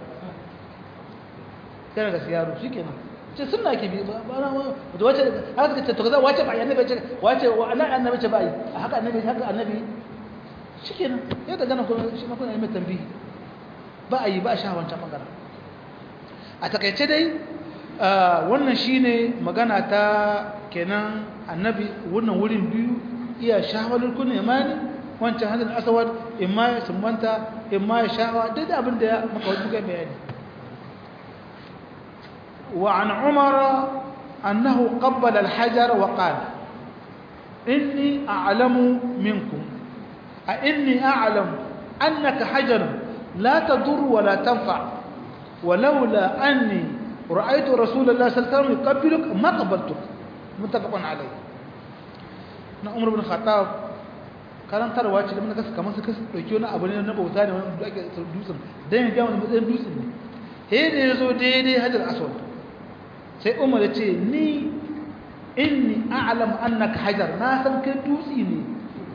kana gaskiya yaro shikenan ce sunna ke bi ba na da wace haka ce to kaza wace ba annabi ce wace annabi annabi ce ba yi haka annabi haka annabi shikenan yadda gana kuma shi ma kuna yi mai tambihi ba a yi ba a sha wancan magana a takaice dai wannan shine magana ta kenan annabi wannan wurin biyu iya shawalin kun imani wancan hadin asawad imma ya sumbanta imma ya shawa duk da abin da ya maka wani buga bayani wa an umara annahu qabbala al-hajar wa qala inni a'lamu minkum a inni a'lamu annaka hajarun لا تضر ولا تنفع ولولا أني رأيت رسول الله صلى الله عليه وسلم يقبلك ما قبلتك متفق عليه na umar bin khattab karantarwa ce da mun kasa kamar su kasa dauki wani abu ne na bauta ne wani da ake dutsen dan ya ga wani matsayin dutsen ne he da yazo daidai hajar aswad sai umar ya ce ni inni a'lam annaka hajar na san kai dutsi ne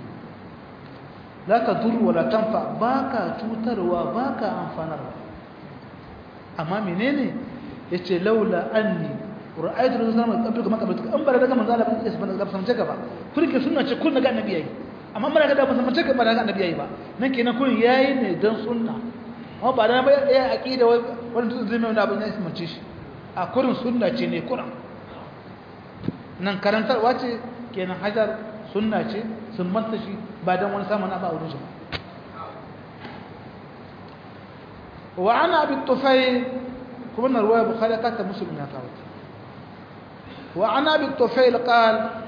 la ka duru wala tanfa baka cutarwa baka amfanarwa amma menene yace laula anni ra'aytu rasulullah qabla kama qabla an bara daga manzo Allah bin Isa bin Zabba samce gaba kurke sunna ce kun daga annabi yayi amma mara ga da ban samce gaba daga annabi yayi ba nan kenan kun yayi ne dan sunna amma ba da ba ya aqida wani duk zai mai wani abin ya ismace shi a kurin sunna ce ne kuran nan karantarwa ce kenan hajar sunna ce sun manta shi ba don wani samun abu a wurin shi wa ana abin tufai kuma na ruwaya bukhari ta ta musulmi ya kawo wa ana abin tufai alƙal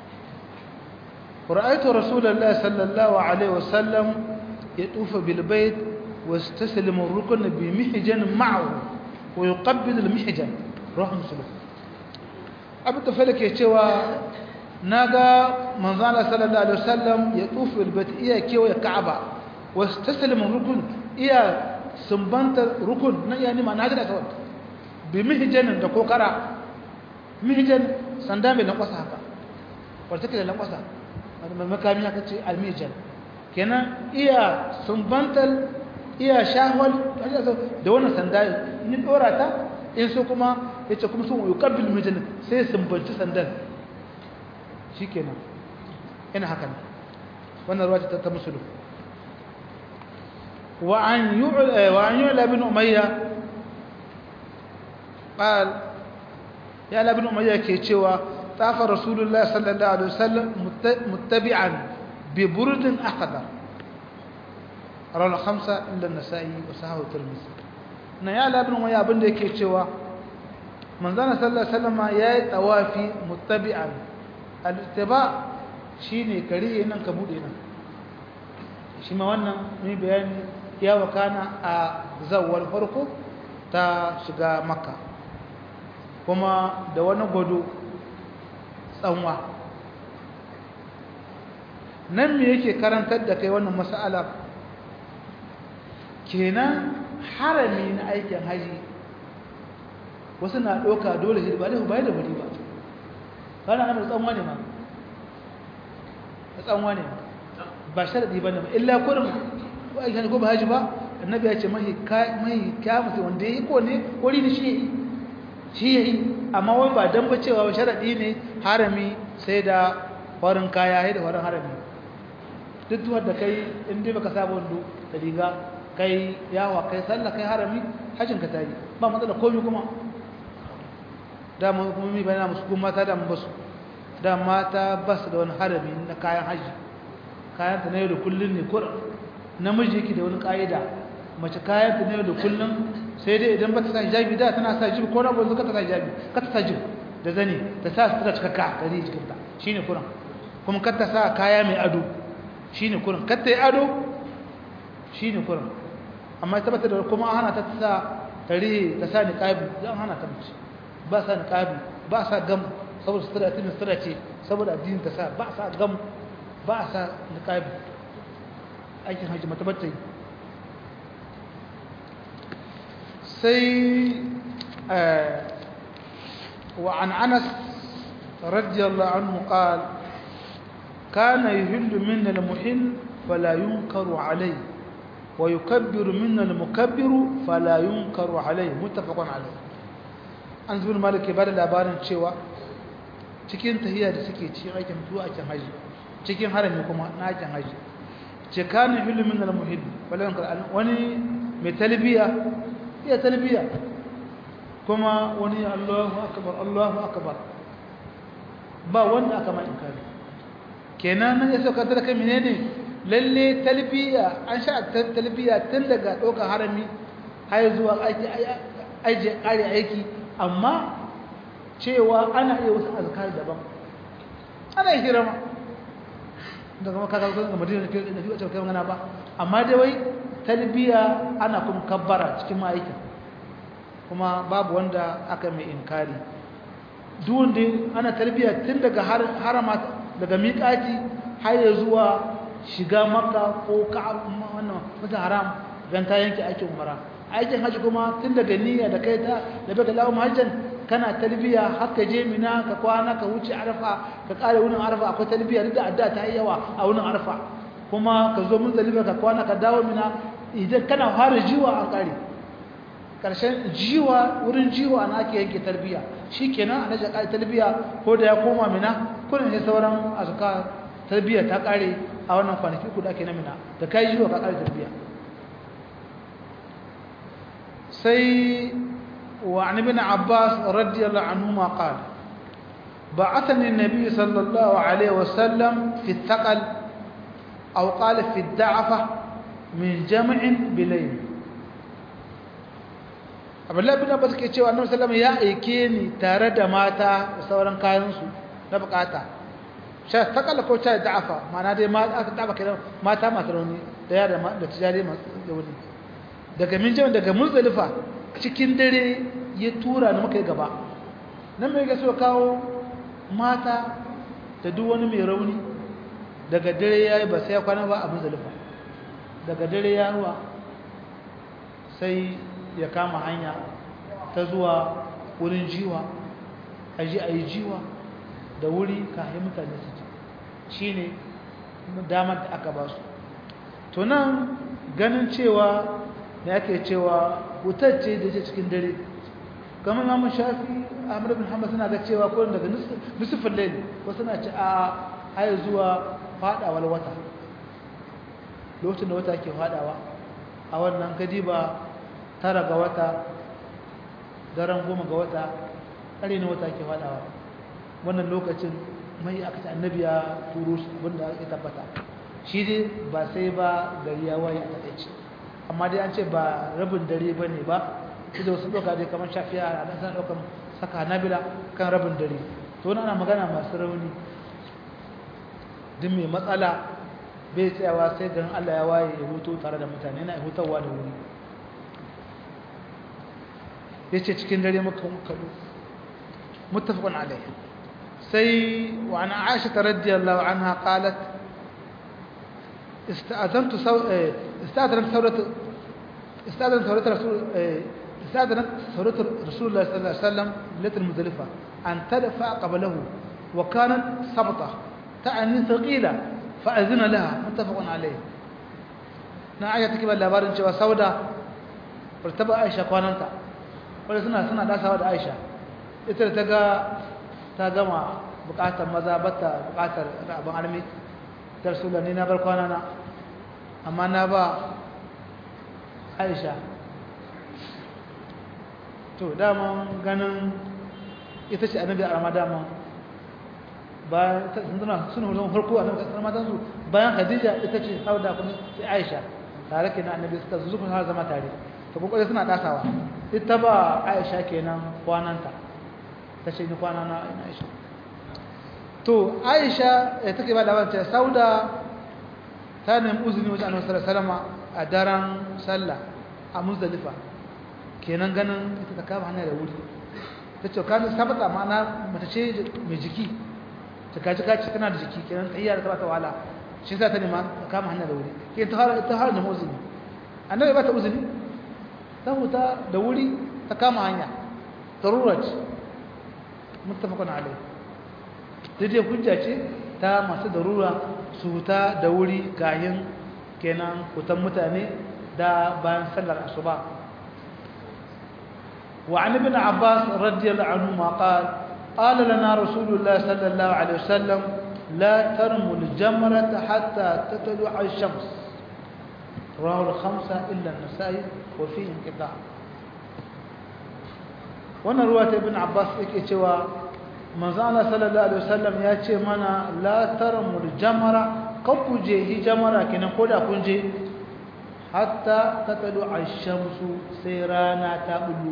رأيت رسول الله صلى الله عليه وسلم يطوف بالبيت واستسلم الركن بمحجن معه ويقبل المحجن روح مسلم أبو تفلك يتوى naga manzala sallallahu alaihi wasallam ya tufu albayt iya kewaye ka'aba wastaslama rukun iya sumbanta rukun nan yani ma naga da kawai bi mihjan da kokara mihjan sanda mai lankwasa haka wata ke da lankwasa mai makami haka ce almihjan kenan iya sumbantar iya shahwal da wannan sanda ni dora ta in so kuma yace kuma sun yuqabbil mihjan sai sumbanci sandan shi kenan ina haka ne wannan ruwa ta ta musulun wa an yi bin umayya ƙal ya labin umayya ke cewa tafa rasulullah sallallahu alaihi wasallam muttabi'an bi burdin akhdar rawal khamsa inda nasa'i wa sahahu tirmidhi na ya labin umayya abinda yake cewa manzana sallallahu alaihi wasallam yayi tawafi muttabi'an al-ittiba shine kare nan ka bude nan shi ma wannan ne bayani ya wakana a zawwal farko ta shiga makka kuma da wani gwado tsanwa nan me yake karantar da kai wannan mas'ala kenan harami na aikin haji wasu na ɗauka dole shi ba da ba da wuri ba kana nan tsanwa ne ma tsanwa ne ba sharadi bane ba illa kurum ko ai ko ba haji ba annabi ya ce mai mai kyamusi wanda yi ko ne kori ne shi shi yayi amma wai ba dan ba cewa sharadi ne harami sai da farin kaya da farin harami duk duwar da kai in dai baka saba wando da riga kai yawa kai sallah kai harami hajjin ka tayi ba matsala komai kuma da mun kuma mi bayana musu kuma mata da mun basu da mata bas da wani harami na kayan haji kayan ta na yau da kullun ne kur namiji yake da wani kaida mace kayan ta na yau da kullun sai dai idan ba ta sa hijabi da tana sa jibi ko na bonzo ka ta sa hijabi ka ta sa jibi da zani ta sa sutura cikakka gari jikinta shine kuran kuma ka ta sa kaya mai ado shine kuran ka ta yi ado shine kuran amma ta bata da kuma hana ta sa tare ta sa niqabi dan hana ta mace ba sa niqabi ba sa gam saboda sutura tin sutura ce saboda addinin ta sa ba sa gam ba sa niqabi aikin haji mata bata yi sai وعن أنس رضي الله عنه قال كان يهل منا المحل فلا ينكر عليه ويكبر منا المكبر فلا ينكر عليه متفق عليه an zuwa malaki ba da labarin cewa cikin tahiyya da suke cikin aikin zuwa aikin haji cikin harami kuma na aikin haji ce kanin ilimin da muhid wani mai talbiya iya talbiya kuma wani Allahu akbar Allahu akbar ba wanda aka ma inkari kenan nan ya sauka da kai menene lalle talbiya an sha talbiya tun daga ɗaukar harami har zuwa aiki aje kare aiki amma cewa ana iya wasu azkar daban ana yi hirama da kuma kaga ga madina ke da fiye kai magana ba amma dai wai talbiya ana kuma kabbara cikin ma'aikin kuma babu wanda aka mai inkari duk wanda ana talbiya tun daga harama daga miƙati har ya zuwa shiga makka ko ka'ab wannan mutum haram dan ta yanke aikin umara aikin haji kuma tun daga niyya da kai ta da baka lawo hajjan kana talbiya har ka je mina ka kwana ka wuce arfa ka kare wurin arfa akwai talbiya duk da adda ta yi yawa a wurin arfa kuma ka zo mun zaliba ka kwana ka dawo mina idan kana fara jiwa an kare karshen jiwa wurin jiwa na ake yanke talbiya shikenan a naja kare talbiya ko da ya koma mina kullun sai sauran azka talbiya ta kare a wannan kwanaki kuda ake na mina da kai jiwa ka kare talbiya سي وعن ابن عباس رضي الله عنهما قال بعثني النبي صلى الله عليه وسلم في الثقل أو قال في الدعفة من جمع بليل abdullahi bin abbas ke cewa annabi sallallahu ya aike ni tare da mata da sauran kayan su na bukata sha takalla ko ta da'afa ma'ana dai ma aka taba kiran mata masu rauni da yara da tijari masu rauni daga minjan daga muzdalifa cikin dare ya tura ni muka yi gaba nan mai gaso kawo mata da duk wani mai rauni daga dare ya yi ba sai ya kwana ba a muzdalifa daga dare ya ruwa sai ya kama hanya ta zuwa wurin jiwa a ji a yi jiwa da wuri kayan mutane su ci shi ne damar da aka ba su to nan ganin cewa da yake cewa wutar ce da ce cikin dare kamar imamun shafi ahmad bin hamad suna ga cewa ko daga nusufin laili ko suna ci a haya zuwa fadawar wata lokacin da wata ke fadawa a wannan kadiba tara ga wata daren goma ga wata ƙare na wata ke fadawa wannan lokacin mai aka ci annabi ya turo shi abinda ya tabbata shi dai ba sai ba gari ya waye a takaice amma dai an ce ba rabin dare ba ne ba su da wasu ɗauka dai kamar shafiya a nan sana ɗaukan saka nabila kan rabin dare to wani ana magana masu rauni duk mai matsala bai tsayawa sai garin allah ya waye ya hutu tare da mutane yana hutarwa da wuri ya ce cikin dare muka kaɗu متفق عليه سي وعن عائشة رضي الله عنها قالت استأذنت سو... استأذنت ثورة استأذنت ثورة رسول استأذنت ثورة رسول الله صلى الله عليه وسلم ليلة المزدلفة أن تدفع قبله وكانت سبطة تعني ثقيلة فأذن لها متفق عليه na aisha take ba labarin cewa sauda fartaba aisha kwananta wanda suna suna dasawa da aisha ita da ta ga ta gama bukatar maza bata bukatar abin armi ta rasulullah ni na bar kwana na amma na ba aisha to dama ganin ita ce annabi a ramadan bayan suna suna wurin farko a nan ramadan su bayan khadija ita ce sauda kuma sai aisha tare kenan annabi suka zuzu har zama tare to kokari suna dasawa ita ba aisha kenan kwananta ta ce ni kwana na aisha to aisha ya take ba labarin ta sauda ta nemi uzuri wajen annabi sallallahu alaihi wasallam a daren sallah a muzdalifa kenan ganin ita ta kama hanya da wuri ta ce kanin sabata ma'ana mata ce mai jiki ta kaji kaci tana da jiki kenan ta iya da ta wahala shi sa ta nema ta kama hanya da wuri ke ta har ta har da uzuri annabi ba ta uzuri ta huta da wuri ta kama hanya darurat muttafaqun alai dai dai hujja ce ta masu darura su huta da wuri kayan kenan hutan mutane da bayan sallar asuba وعن ابن عباس رضي الله عنهما قال قال لنا رسول الله صلى الله عليه وسلم لا ترموا الجمرة حتى تطلع الشمس رواه الخمسة إلا النسائي وفيه انقطاع وانا رواية ابن عباس يكتوى من زال صلى الله عليه وسلم يأتي منا لا ترموا الجمرة قبو جيه جمرة كنا قولا كنجي حتى تطلع الشمس سيرانا تابلو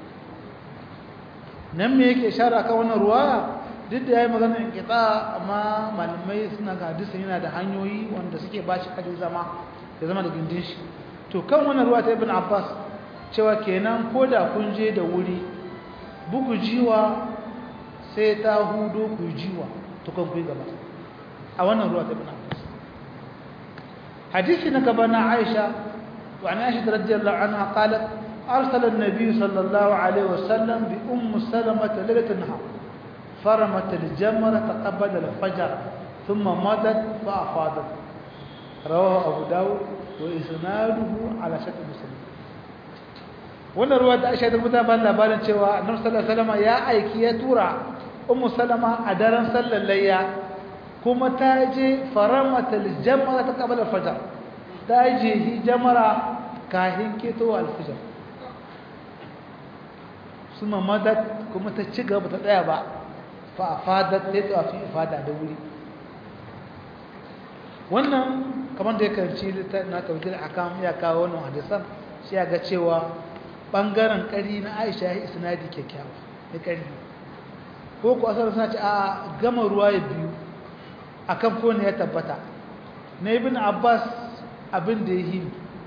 nan me yake ishara kan wannan ruwaya duk da yayi magana in kita amma malamai suna ga hadisin yana da hanyoyi wanda suke bashi kadin zama ya zama da gindin shi to kan wannan ruwa ta ibn Abbas cewa kenan koda kun je da wuri bugu jiwa sai ta hudo ku jiwa to kan ku gaba a wannan ruwa ta ibn Abbas hadisi na gaba na Aisha wa Aisha radiyallahu anha qalat أرسل النبي صلى الله عليه وسلم بأم سلمة ليلة النهار فرمت الجمرة قبل الفجر ثم مضت فأفاضت رواه أبو داود وإسناده على شكل مسلم wannan ruwa da Aisha ta rubuta ban labarin cewa Annabi sallallahu alaihi wasallam ya aiki ya tura Ummu Salama a daren sallar layya kuma ta je faramatul jamra ta qabla al-fajr ta je hijamara kahin keto al-fajr suma madat kuma ta ci gaba ta tsaya ba fa fadat ta tsawa fi ifada da wuri wannan kamar da ya karanci na tawjil akam ya kawo wannan hadisan sai ya ga cewa bangaren kari na Aisha ya isnadi kyakkyawa da kari ko ku asar suna ce a gama ruwa ya biyu akan ko ne ya tabbata na ibn Abbas abin da ya yi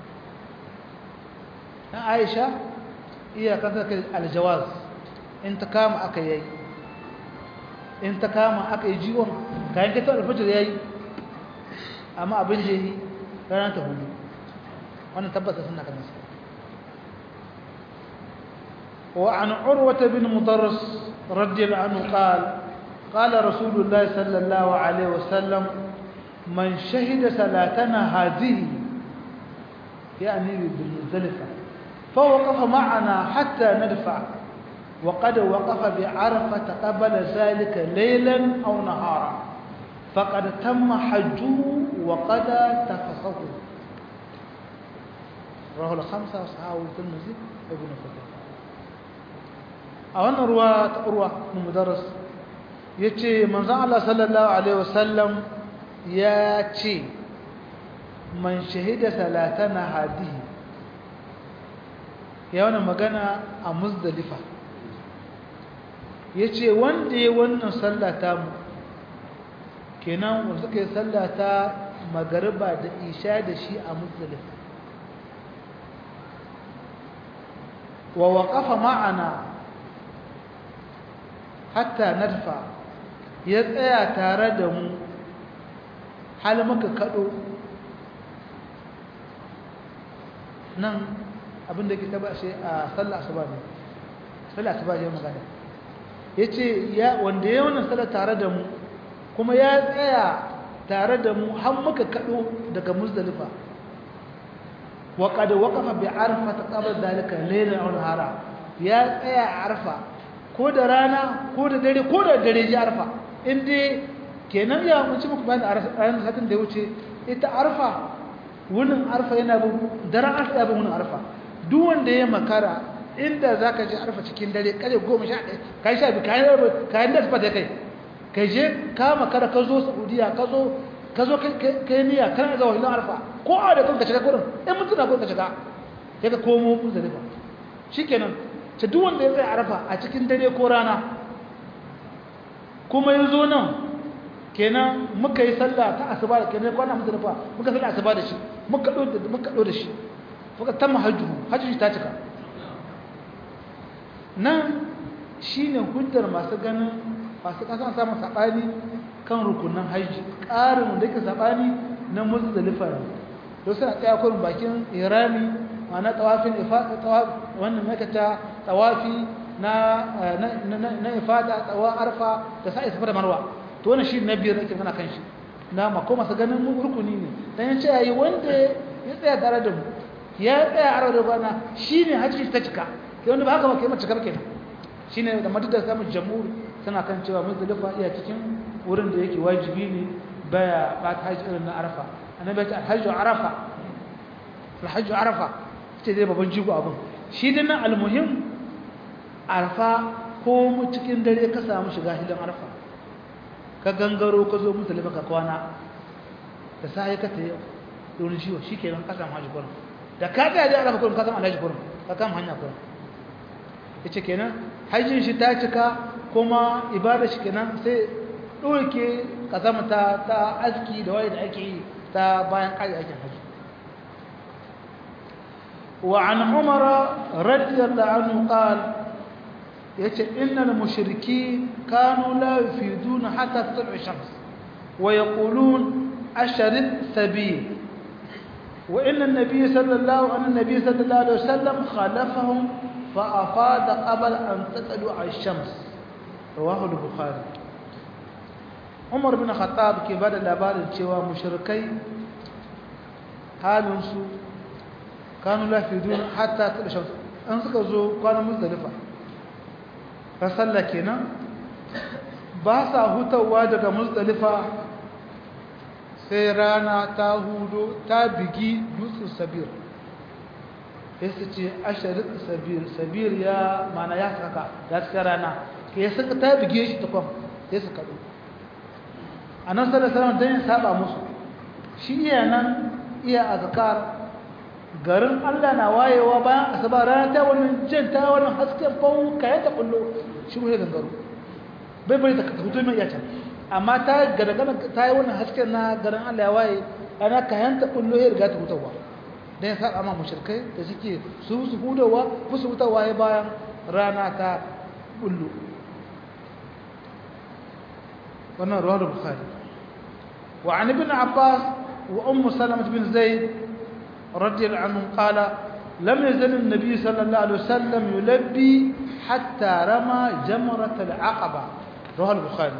na Aisha iya kasar aljawaz in ta kama aka yayi in ta kama aka yi jiwon kayan kata alfajir yayi amma abin da yi ranar ta hudu wannan tabbata suna kan nasa wa an urwata bin mudarris radiyallahu anhu qala qala rasulullahi sallallahu alaihi wasallam man shahida salatana hadhihi yani bil muzdalifah فوقف معنا حتى ندفع وقد وقف بعرفة قبل ذلك ليلا أو نهارا فقد تم حجه وقد تفسه رواه الخمسة وصحابه الترمذي وابن خزيمة أولا رواة أروى من مدرس yace manzon Allah sallallahu alaihi wasallam ya ce man shahida salatana hadihi ya wani magana a muzdalifa ya ce wanda ya wannan sallata mu kenan wanda suka yi sallata magariba da isha da shi a muzdalifa wa waƙafa ma'ana hatta nadfa ya tsaya tare da mu hal muka kaɗo nan abin da ke taba shi a sallah asuba ne sallah asuba ne magana yace ya wanda ya wannan sallah tare da mu kuma ya tsaya tare da mu har muka kado daga muzdalifa wa qad waqafa bi arfa qabla dalika laylan aw nahara ya tsaya a arfa ko da rana ko da dare ko da dare ji arfa in dai kenan ya mun ci muku bayan a ranar satin da ya wuce ita arfa wunin arfa yana bin daren arfa ya bin wunin arfa duk wanda ya makara inda za ka je arfa cikin dare kare goma sha ɗaya ka yi sha biyu kayan da su fata kai kai je ka makara ka zo saudiya ka zo ka zo kai niyya kan ga wahilan arfa ko a da kanka shiga gurin in mutum na gurin ka shiga sai ka komo muzdalifa shikenan ta duk wanda ya tsaya arfa a cikin dare ko rana kuma ya zo nan kenan muka yi sallah ta asuba da kenan kwana muzdalifa muka sallah asuba da shi muka do da muka do da shi muka tamma hajju hajju ta cika nan shine hujjar masu ganin masu kasan samun sabani kan rukunan haji ƙarin da ke sabani na muzdalifa ne don suna tsaya kurin bakin irami ma'ana tawafin ifada wannan makata tawafi na na ifada tawa arfa da sai safa da marwa to wannan shi na biyar ake kana kan shi na mako masu ganin rukuni ne dan yace yayi wanda ya tsaya tare da mu ya tsaya a da bana shine haji ta cika kai wanda ba haka ba kai mace cika kenan shine da madadar samun jamhur suna kan cewa muzdalifa iya cikin wurin da yake wajibi ne baya ba ta haji irin na arafa annabi ya ce alhajju arafa alhajju arafa ce dai babban jigo abin shi din nan almuhim arafa ko mu cikin dare ka samu shiga hilin arafa ka gangaro ka zo muzdalifa ka kwana da sai ka tayi wurin jiwo shikenan ka samu haji gurin da ka tsaya da arafa gurin ka samu alhaji gurin ka kama hanya gurin yace kenan hajjin shi ta cika kuma ibada shi kenan sai ɗauke ƙazamta ta aski da waye da ake yi ta bayan ƙari aikin hajji wa an umara radiyallahu anhu qal yace innal mushriki kanu la yufiduna hatta tatlu shams wa yaqulun asharid sabil wa inna an-nabiy sallallahu alaihi an-nabiy sallallahu alaihi wasallam khalafahum fa afada qabla an tatlu ash-shams rawahu al-bukhari umar bin khattab ke bada labarin cewa mushrikai halinsu kanu lafidun hatta ta shamsu an suka zo kwanan muzdalifa ta sallah kenan ba sa hutawa daga muzdalifa sai rana ta hudo ta bigi dutsen sabir sai su ce asharit sabir sabir ya mana ya saka ya saka rana ke suka ta bige shi ta kwan sai su kaɗo a nan salasalam don yin saba musu shi iya nan iya azkar garin allah na wayewa bayan asaba rana ta wani jan ta wani hasken fawo kayan ta kullo shi ne gangaro bai bari ta hutu mai iya can amma ta gargana ta yi wani hasken na garin allah ya waye ana kayan ta kullo ya riga ta hutawa don ya saba ma mushrikai da suke su su hudawa musu hutawa ya bayan rana ta kullo wannan ruwan bukhari wa an ibn abbas wa ummu salamah bin zaid radiyallahu anhu qala lam yazal an-nabi sallallahu alaihi wasallam yulabbi hatta rama jamrat al-aqaba ruwan bukhari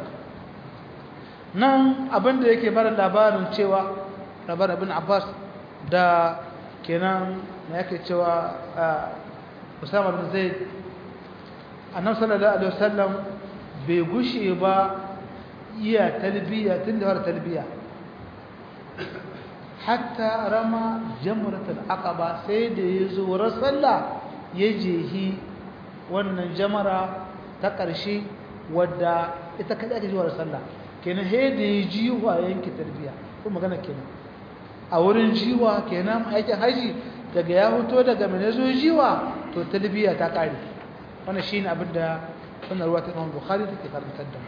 nan abinda yake bada labarin cewa labarin ibn abbas da kenan me yake cewa usama bin zaid annabi sallallahu alaihi wasallam bai gushe ba iya talbiya tun da fara talbiya hatta rama jamratul aqaba sai da ya zo sallah ya jehi wannan jamara ta ƙarshe wadda ita kaɗai ake jiwa sallah kenan he da ya jiwa yanki talbiya ko magana kenan a wurin jiwa kenan aikin haji daga ya hoto daga mai zo jiwa to talbiya ta ƙare wannan shine abin da wannan ruwa ta Imam Bukhari take karantar da mu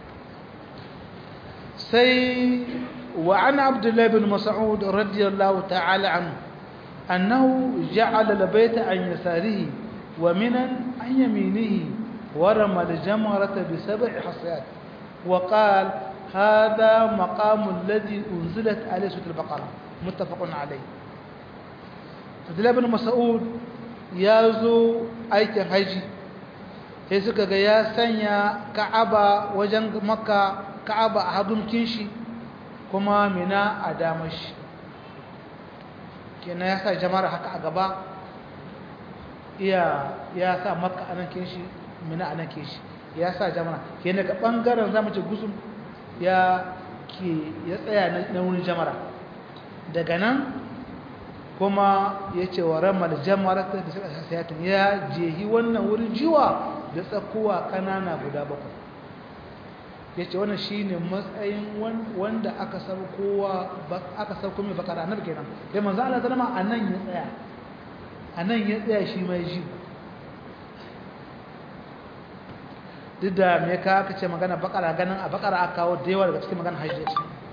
سي وعن عبد الله بن مسعود رضي الله تعالى عنه أنه جعل البيت عن يساره ومنا عن يمينه ورمى الجمرة بسبع حصيات وقال هذا مقام الذي أنزلت عليه سورة البقرة متفق عليه عبد الله بن مسعود يازو أيك حجي sai suka ga ya sanya ka'aba wajen makka ka'aba a hagunkin shi kuma mina a damar shi kenan ya sa jama'ar haka a gaba iya ya sa makka a nankin shi mina a nankin shi ya sa jamara ke daga ɓangaren zamu ce gusum ya ke ya tsaya na wurin jamara daga nan kuma ya ce wa ramar jamara ta da sayatin ya jehi wannan wurin jiwa da tsakuwa ƙanana guda bakwai ya ce wannan shi ne matsayin wanda aka sabu kowa aka sabu kuma bakara annabi kenan da manzo Allah zama a nan ya tsaya a nan ya tsaya shi mai ji duk da me ka aka ce magana bakara ganin a bakara aka kawo da yawa daga cikin magana hajji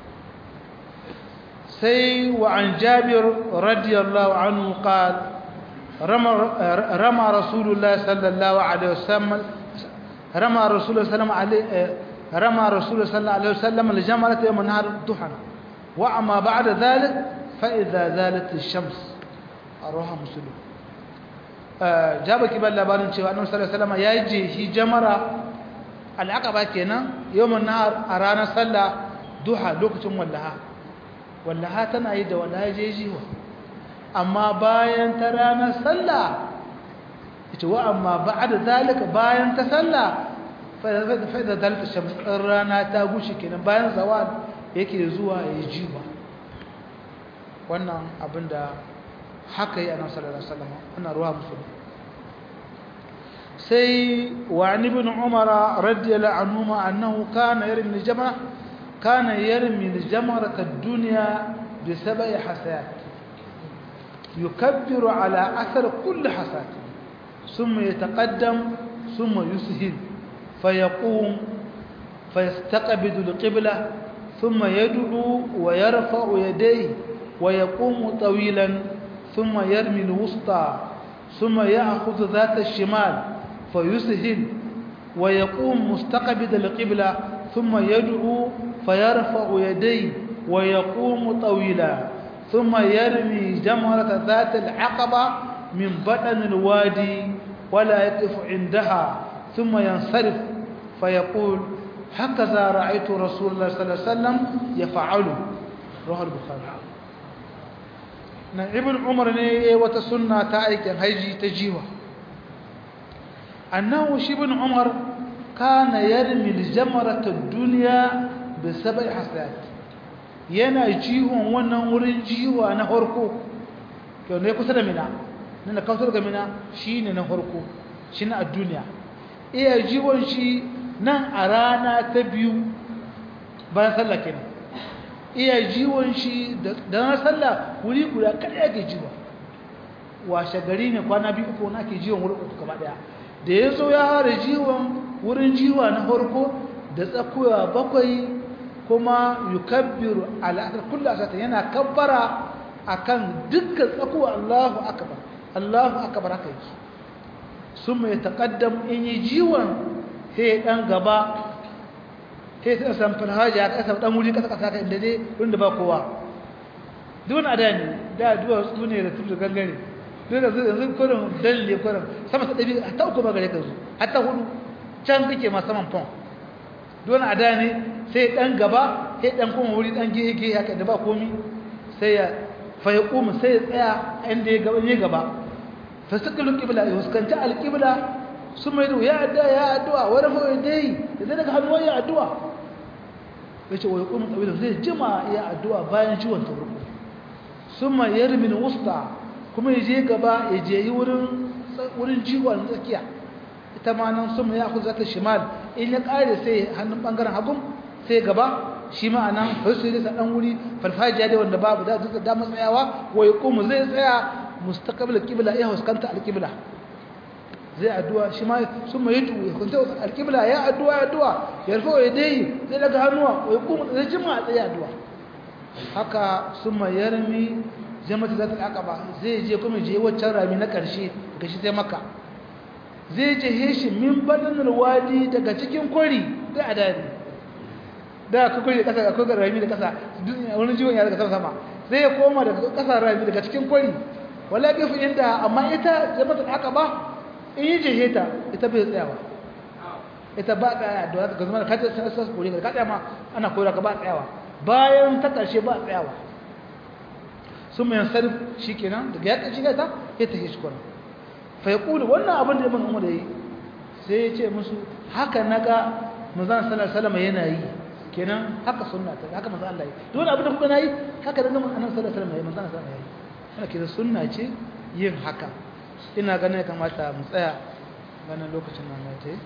sai wa an jabir radiyallahu anhu qal رمى رسول الله صلى الله عليه وسلم رمى رسول الله صلى الله عليه رمى رسول الله صلى الله عليه وسلم الجمرة يوم النهار الضحى وأما بعد ذلك فإذا زالت الشمس أروها مسلم جاب كبال لبارن شوى أنه صلى الله عليه وسلم يجي هي جمرة العقبة كنا يوم النهار أرانا صلى ضحى لوكتم واللها واللها تنعيد واللها يجيجيها amma bayan ta ranar sallah ita wa amma ba'da zalika bayan ta sallah fa da dalta shams rana ta gushi kenan bayan zawal yake zuwa ya jiba wannan abinda haka yi annabi sallallahu alaihi wasallam wannan ruwa musulmi sai wa ibn umara radiyallahu anhuma annahu kana yarmi al-jamra kana yarmi al-jamra ad-dunya bi sab'i hasayat يكبر على أثر كل حساة ثم يتقدم ثم يسهل فيقوم فيستقبل القبلة ثم يدعو ويرفع يديه ويقوم طويلا ثم يرمي الوسطى ثم يأخذ ذات الشمال فيسهل ويقوم مستقبل القبلة ثم يدعو فيرفع يديه ويقوم طويلا ثم يرمي جمرة ذات العقبة من بطن الوادي ولا يقف عندها ثم ينصرف فيقول هكذا رأيت رسول الله صلى الله عليه وسلم يفعل رواه البخاري na ibn umar ne wata sunna ta aikin haiji ta jiwa annahu shi ibn umar kana yarmi al-jamrat ad-dunya bi sab'i hasayat yana jiwon wannan wurin jiwa na harko to ne kusa da mina ne na kawo daga mina shine na harko shine a duniya iya jiwon shi nan a rana ta biyu bayan sallah kenan iya jiwon shi da na sallah wuri guda kada yake jiwa washe gari ne kwana biyu uku na ke jiwon wurin uku gaba daya da ya zo ya hara jiwon wurin jiwa na harko da tsakuwa bakwai kuma yukabbiru ala kullu asata yana kabbara akan dukkan tsakuwa Allahu akbar Allahu akbar haka yake summa yataqaddam in yi jiwon sai dan gaba sai sai san farhaja ka san dan wuri kasa kasa ka inda dai wanda ba kowa duk adani da duwa su ne da tudu gangare duk da yanzu kurin dalle kurin sama ta dabi hatta uku ba gare ka zo hatta hudu can kake ma saman pon duk adani sai dan gaba sai dan kuma wuri dan gehe gehe haka da ba komi sai ya fa ya kuma sai ya tsaya inda ya gaba ne gaba fa sakalu qibla ya huskanta alqibla su mai ya addu'a ya addu'a wa rafa dai da daga hannuwa ya addu'a yace wa yaqumu tawila zai jima ya addu'a bayan ciwon ta farko summa yarmin wusta kuma yaje gaba yaje yi wurin wurin jiwon tsakiya ita ma nan summa ya akhudha ta shimal in ya kare sai hannun bangaren hagun sai gaba shi ma anan sai da dan wuri farfajiya da wanda babu da da matsayawa wa yaqumu zai tsaya mustaqbil qibla ya huskanta alqibla zai addu'a shi ma sun mai yitu ya kunta alƙibla ya addu'a ya addu'a ya rufe wa dai zai daga hannuwa ya kuma zai jima a tsaye addu'a haka sun mai yarmi jama'ata za ta aqaba zai je kuma je waccan rami na ƙarshe ga shi sai maka zai je heshi min badan wadi daga cikin kwari da adari da aka kwari da ƙasa akwai rami da ƙasa wani jiwon ya daga sama sama zai ya koma daga ƙasa rami daga cikin kwari wala gefe inda amma ita jama'ata aqaba in yi jihe ta ita bai tsayawa ita ba tsaya da wata zama da kacin sassa kore ka tsaya ma ana kora ka ba tsayawa bayan ta ƙarshe ba tsayawa sun mai sarif shi kenan daga ya ƙarshe ta ya ta shi kwanan fa ya ƙudu wannan abin da ya man umar da yi sai ya ce musu haka naga manzon sallallahu alaihi wasallam yana yi kenan haka sunna ta haka manzon Allah yi duk wani abu da kuka nayi haka da manzon sallallahu alaihi wasallam yi manzon sallallahu alaihi wasallam haka kenan sunna ce yin haka ina ganin ya kamata mu tsaya ganin lokacin nan na ta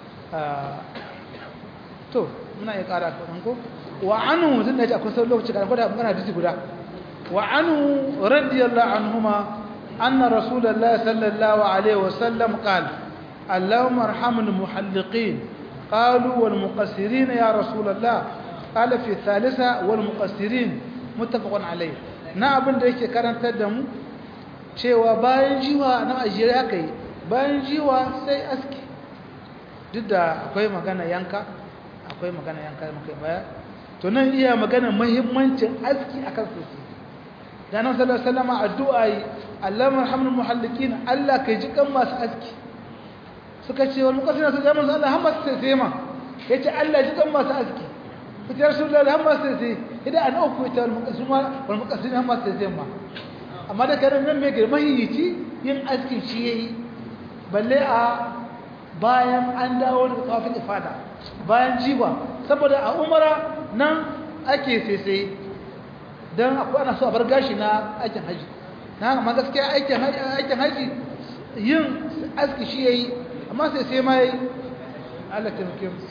to muna iya ƙara kaɗan ko wa anu tun da ya ce akwai sauran lokaci kaɗan ko da magana hadisi guda wa anu radiyallahu anhuma anna rasulullahi sallallahu alaihi wasallam qala اللهم ارحم المحلقين قالوا والمقصرين يا رسول الله قال في الثالثة والمقصرين متفق عليه na abin da yake karantar da mu cewa bayan jiwa na ajiyar aka yi bayan jiwa sai aski duk da akwai magana yanka akwai magana yanka da muka baya to nan iya magana mahimmancin aski akan sosai da nan sallallahu alaihi wasallam addu'a yi Allahumma arhamul muhallikin Allah kai ji kan masu aski suka ce wani kasina su jami'in Allah har masu sai ma ya ce Allah ji kan masu aski fitar su da har masu sai idan an uku ita wani makasini har masu sai ma amma da karin nan mai girma hiyici yin askin shi ya yi balle a bayan an dawo daga kafin ifada bayan jiwa saboda a umara nan ake sai don akwai ana so a bar gashi na aikin haji na amma gaskiya aikin haji yin aski shi ya yi amma sai sai ma yi Allah taimake mu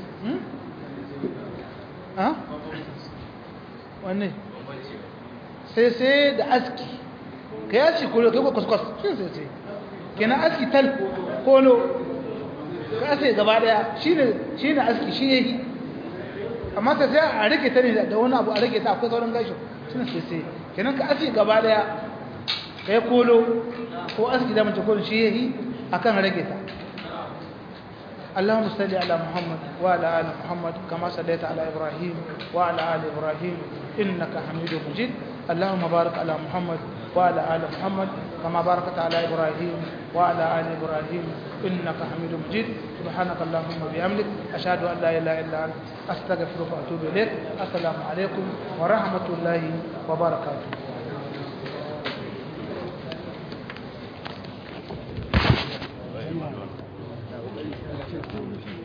ha wanne sai sai da aski ka ya ci kolo kai ko kwaskwas shi sai sai kenan aski tal kolo ka sai gaba daya shine shine aski shi yayi amma sai sai a rike ta ne da wani abu a rike ta akwai sauran gashi shine sai sai kenan ka aski gaba daya kai kolo ko aski da mace kolo shi yayi akan rage ta اللهم صل على محمد وعلى ال محمد كما صليت على ابراهيم وعلى ال ابراهيم انك حميد مجيد اللهم بارك على محمد وعلى ال محمد كما باركت على ابراهيم وعلى ال ابراهيم انك حميد مجيد سبحانك اللهم وبحمدك اشهد ان لا اله الا انت استغفرك واتوب اليك السلام عليكم ورحمه الله وبركاته